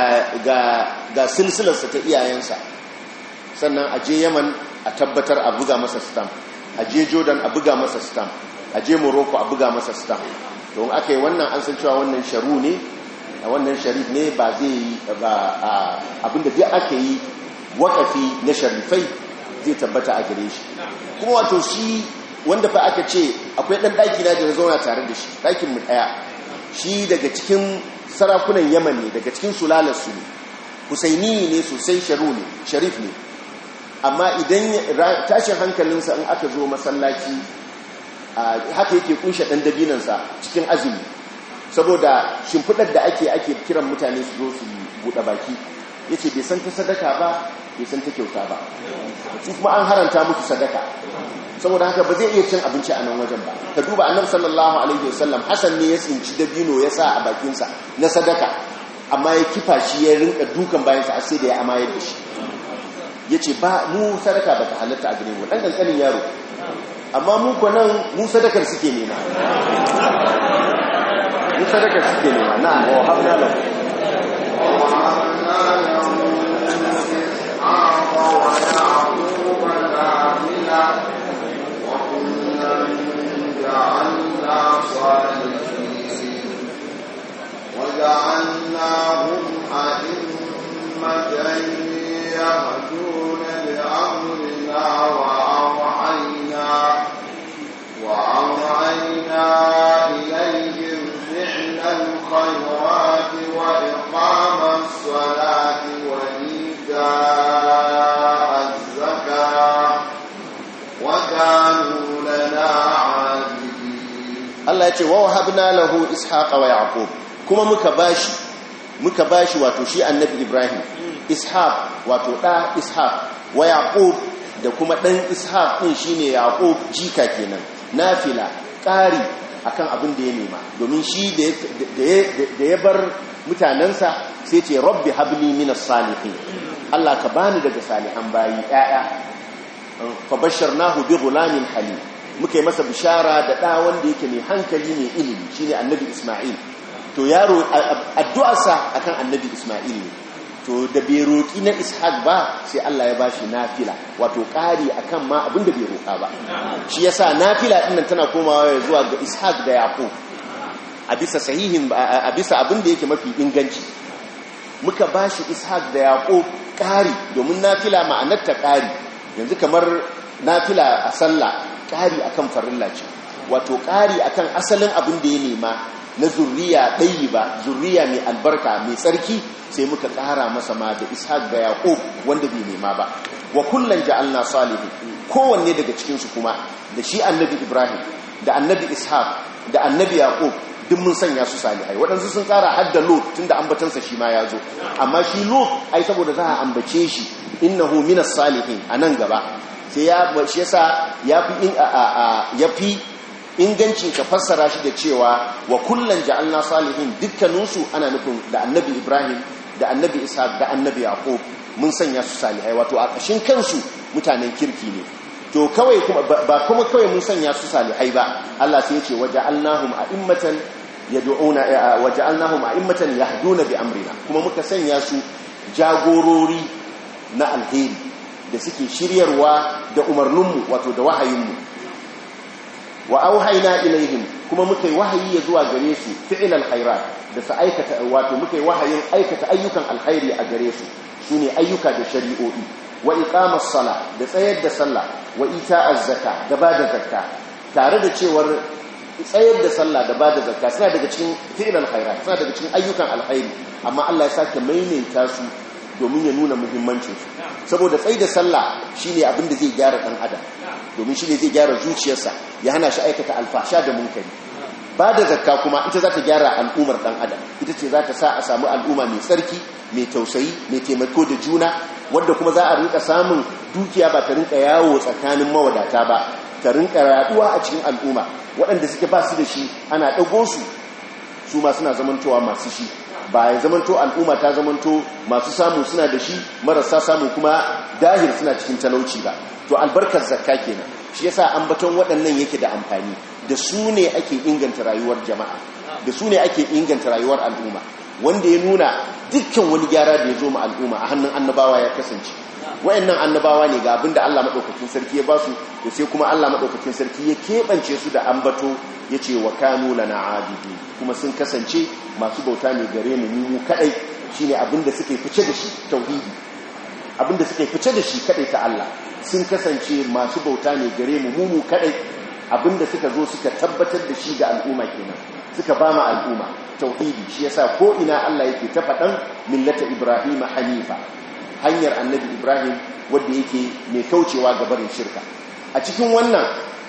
ga silsilarsa ta iyayensa sannan a je yaman a tabbatar a buga masa stamp a je jordan a buga masa stamp a je morocco a buga masa stamp don aka yi wannan an san cewa wannan sharu ne a wannan sharif ne ba zai yi abinda duk aka yi wakafi na sharifai zai tabbata a gare shi kuma wato shi wanda fa aka ce akwai ɗan ɗaki na da na zauna tare da shi ɗakin mu ɗaya shi daga cikin sarakunan yaman ne daga cikin sulalarsu ne husaini ne sosai sharu ne sharif ne amma idan tashin hankalinsa in aka zo masallaci haka yake kunshe ɗan dabinansa cikin azumi saboda shimfiɗar da ake ake kiran mutane su zo su buɗe baki ya ce bai san ta sadaka ba bai san ta kyauta ba su kuma an haranta muku sadaka saboda haka ba zai iya cin abinci a nan wajen ba ka duba annabi sallallahu alaihi wasallam hasan ne ya tsinci dabino ya sa a bakinsa na sadaka amma ya kifa shi ya rinka dukan bayansa sai da ya amayar da shi ya ce ba mu sadaka ba ta halatta a gare mu ɗan ƙanƙanin yaro amma mu ko nan mu sadakar suke nema mu sadakar suke nema na wa habna lahu وجعلناهم أئمة يهدون بأمرنا وأوحينا وأوحينا إليهم فعل الخيرات وإقام الصلاة Allah ya ce wa wahabna lahu ishaqa wa yaqub kuma muka bashi muka bashi wato shi annabi ibrahim ishaq wato da ishaq wa yaqub da kuma dan ishaq din shine yaqub jika kenan nafila ƙari akan abin da ya nema domin shi da ya bar mutanensa sai ce rabbi habli minas salihin Allah ka bani daga salihan bayi ɗaya fa basharnahu bi ghulamin halim muka yi masa bishara da ɗa wanda yake mai hankali mai ilimi shine annabi Isma'il to yaro addu'arsa akan annabi Isma'il ne to da bai roƙi na ishaq ba sai Allah ya bashi nafila wato ƙari akan ma abin da bai roƙa ba shi yasa nafila ɗin nan tana komawa zuwa ga ishaq da yaqub a bisa sahihin a bisa abin da yake mafi inganci muka bashi ishaq da yaqub ƙari domin nafila ma'anar ta ƙari yanzu kamar nafila a sallah ƙari akan farilla ce wato ƙari akan asalin abin da ya nema na zurriya ɗayi ba zurriya mai albarka mai tsarki sai muka ƙara masa ma da ishaq da yaƙub wanda bai nema ba wa kullum ja'alna salihu kowanne daga cikinsu kuma da shi annabi ibrahim da annabi ishaq da annabi yaƙub duk mun sanya su salihai waɗansu sun ƙara hadda lot tun da ambatansa shi ma ya zo amma shi lot ai saboda za a ambace shi innahu minas salihin a nan gaba sai ya shi yasa ya fi ingancin ka fassara shi da cewa wa kullum ja'alna salihin dukkaninsu ana nufin da annabi ibrahim da annabi ishaq da annabi yaqub mun sanya su salihai wato a ƙashin kansu mutanen kirki ne to kawai ba kuma kawai mun sanya su salihai ba Allah sai ya ce waja'alnahum a'immatan yad'una waja'alnahum a'immatan yahduna bi amrina kuma muka sanya su jagorori na alheri da suke shiryarwa da umarninmu wato da wahayinmu wa auhayna ilaihim kuma muka yi wahayi ya zuwa gare su fi'il alkhairat da su aikata wato muka yi wahayin aikata ayyukan alkhairi a gare su sune ayyuka da shari'o'i wa iqamas sala da tsayar da sallah wa ita'az zakka da bada zakka tare da cewar tsayar da sallah da bada zakka suna daga cikin fi'il alkhairat suna daga cikin ayyukan alkhairi amma Allah ya sake maimaita su domin ya nuna muhimmancin su saboda tsayi da sallah shine abin da zai gyara dan adam domin shine zai gyara zuciyarsa ya hana shi aikata alfasha da munkari ba da zakka kuma ita za ta gyara al'ummar dan adam ita ce za ta sa a samu al'umma mai tsarki mai tausayi mai taimako da juna wadda kuma za a rinka samun dukiya ba ta rinka yawo tsakanin mawadata ba ta rinka yaduwa a cikin al'umma waɗanda suke ba su da shi ana ɗago su su ma suna zamantowa masu shi ba ya zamanto al'umma ta zamanto masu samu suna da shi marasa samu kuma dahir suna cikin talauci ba to albarkar zakka kenan shi yasa ambaton waɗannan yake da amfani da su ne ake inganta rayuwar jama'a da su ne ake inganta rayuwar al'umma wanda ya nuna dukkan wani gyara da ya zo ma al'umma a hannun annabawa ya kasance wayannan annabawa ne ga abinda Allah madaukakin sarki ya basu to sai kuma Allah madaukakin sarki ya kebance su da ambato yace wa kanu lana abidi kuma sun kasance masu bauta ne gare mu mu kadai shine abinda suke fice da shi tauhidi abinda suke fice da shi kadai ta Allah sun kasance masu bauta ne gare mu mu kadai abinda suka zo suka tabbatar da shi ga al'umma kenan suka ba ma al'umma tauhidi shi yasa ko ina Allah yake ta faɗan millata Ibrahim hanifa hanyar annabi Ibrahim wanda yake mai kaucewa ga barin shirka a cikin wannan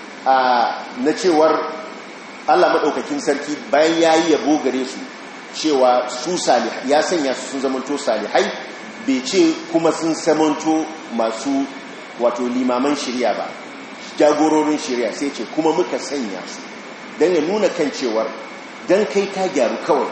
na cewar Allah madaukakin sarki bayan yayi yabo gare su cewa su salih ya sanya su sun zamanto salihai bai ce kuma sun zamanto masu wato limaman shirya ba jagororin shirya sai ce kuma muka sanya su don ya nuna kan cewar don kai ka gyaru kawai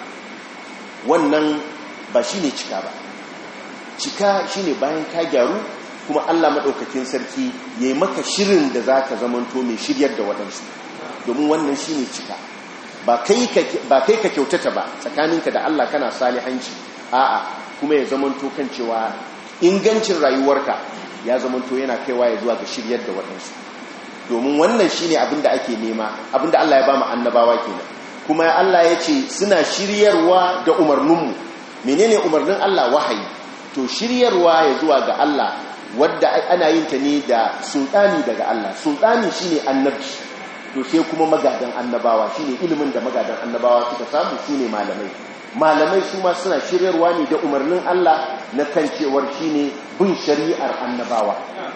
wannan ba shi ne cika ba cika shi ne bayan ka gyaru kuma allah maɗaukakin sarki ya yi maka shirin da za ka zamanto mai shiryar da waɗansu domin wannan shi ne cika ba kai ka kyautata ba tsakaninka da allah kana salihanci a'a kuma ya zamanto kan cewa ingancin rayuwarka ya zamanto yana kaiwa ya zuwa ga shiryar da waɗansu domin wannan shine abinda ake nema abinda Allah ya ba mu annabawa kenan kuma Allah ya ce suna shiryarwa da umarninmu menene umarnin Allah wahayi to shiryarwa ya zuwa ga Allah wadda ana yin ta ne da sultani daga Allah sultani shine annabci to sai kuma magadan annabawa shine ilimin da magadan annabawa suka samu shine malamai malamai su ma suna shiryarwa ne da umarnin Allah na kan cewar shine bin shari'ar annabawa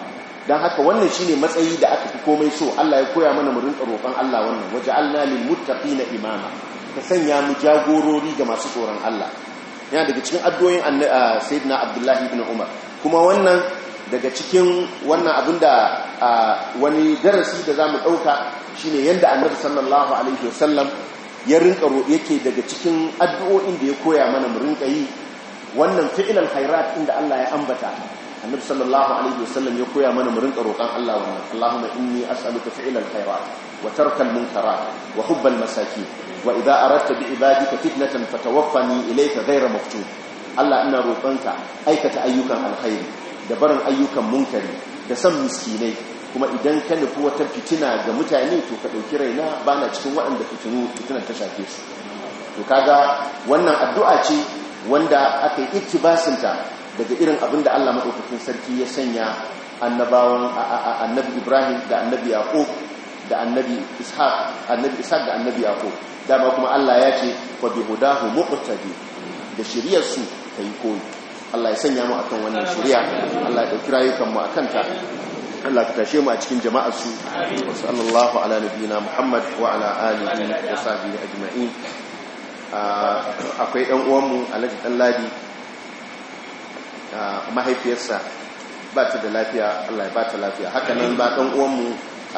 dan haka wannan shine matsayi da aka fi komai so Allah ya koya mana mu rinka roƙon Allah wannan waja'alna lil muttaqina imama ka sanya mu jagorori ga masu tsoron Allah yana daga cikin addu'o'in sayyidina Abdullahi ibn Umar kuma wannan daga cikin wannan abinda wani darasi da zamu dauka shine yanda Annabi sallallahu alaihi wasallam ya rinka yake daga cikin addu'o'in da ya koya mana mu rinka yi wannan fi'ilal khairat inda Allah ya ambata annabi sallallahu alaihi wasallam ya koya mana mu rinka roƙon Allah wannan Allahumma inni as'aluka fi'ilal khairat wa tarkal munkarat wa hubbal masakin wa idza aradta bi ibadika fitnatan fatawaffani ilayka ghayra maftun Allah ina roƙonka aikata ayyukan alkhairi da barin ayyukan munkari da san miskinai kuma idan ka nufi wata fitina ga mutane to ka ɗauki raina ba na cikin waɗanda fitinu fitinar ta shafe su to kaga wannan addu'a ce wanda aka yi iktibasinta daga irin abin da Allah maɗaukakin sarki ya sanya annabawan annabi Ibrahim da annabi Yaqub da annabi Ishaq annabi Ishaq da annabi Yaqub dama kuma Allah ya ce fa bi hudahu muqtadi da shiriyar su kai koyi Allah ya sanya mu akan wannan shiriya Allah ya dauki rayukan mu akan ta Allah ka tashe mu a cikin jama'ar su wa sallallahu ala nabiyina Muhammad wa ala alihi wa sahbihi ajma'in akwai ɗan uwanmu Alhaji Ɗanladi mahaifiyarsa ba ta da lafiya Allah ya ba ta lafiya haka nan ba ɗan uwanmu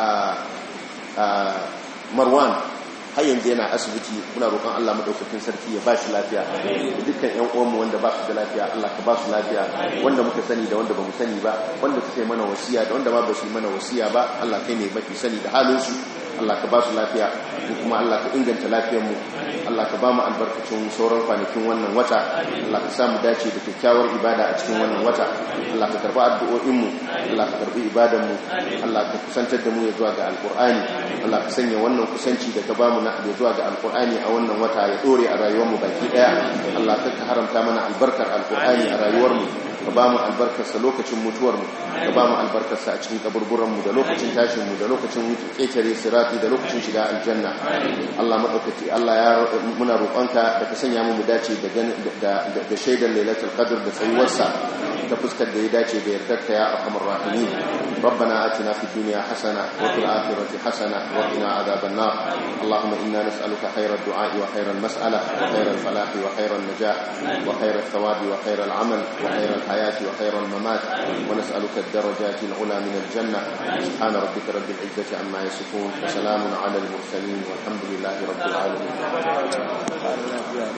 Marwan har yanzu yana asibiti muna roƙon Allah madaukakin sarki ya ba shi lafiya da dukkan ƴan uwanmu wanda ba su da lafiya Allah ka ba su lafiya wanda muka sani da wanda ba mu sani ba wanda suka yi mana wasiya da wanda ma ba su yi mana wasiya ba Allah kai ne mafi sani da halin su Allah ka ba su lafiya kuma Allah ka inganta lafiyarmu Allah ka ba mu albarkacin sauran kwanakin wannan wata Allah ka samu dace da kyakkyawar ibada a cikin wannan wata Allah ka karba addu'o'inmu Allah ka karbi ibadanmu Allah ka kusantar da mu ya zuwa ga alkur'ani Allah ka sanya wannan kusanci da ka ba mu na ya zuwa ga alkur'ani a wannan wata ya dore a rayuwarmu baki daya Allah ka haramta mana albarkar alkur'ani a rayuwarmu ka ba mu albarkarsa lokacin mutuwarmu ka ba mu albarkarsa a cikin kaburburanmu da lokacin tashinmu da lokacin ƙetare sirati da lokacin shiga aljanna Allah maɗaukaki Allah ya muna roƙonka da ka sanya mu dace da shaidar lailatul qadr da tsayuwarsa ta fuskar da ya dace da yardarka ya arhamar rahimin ربنا آتنا في الدنيا حسنة وفي الآخرة حسنة وقنا عذاب النار اللهم إنا نسألك خير الدعاء وخير المسألة وخير الفلاح وخير النجاح وخير الثواب وخير العمل وخير الحياة وخير الممات ونسألك الدرجات العلى من الجنة سبحان ربك رب العزة عما يصفون وسلام على المرسلين والحمد لله رب العالمين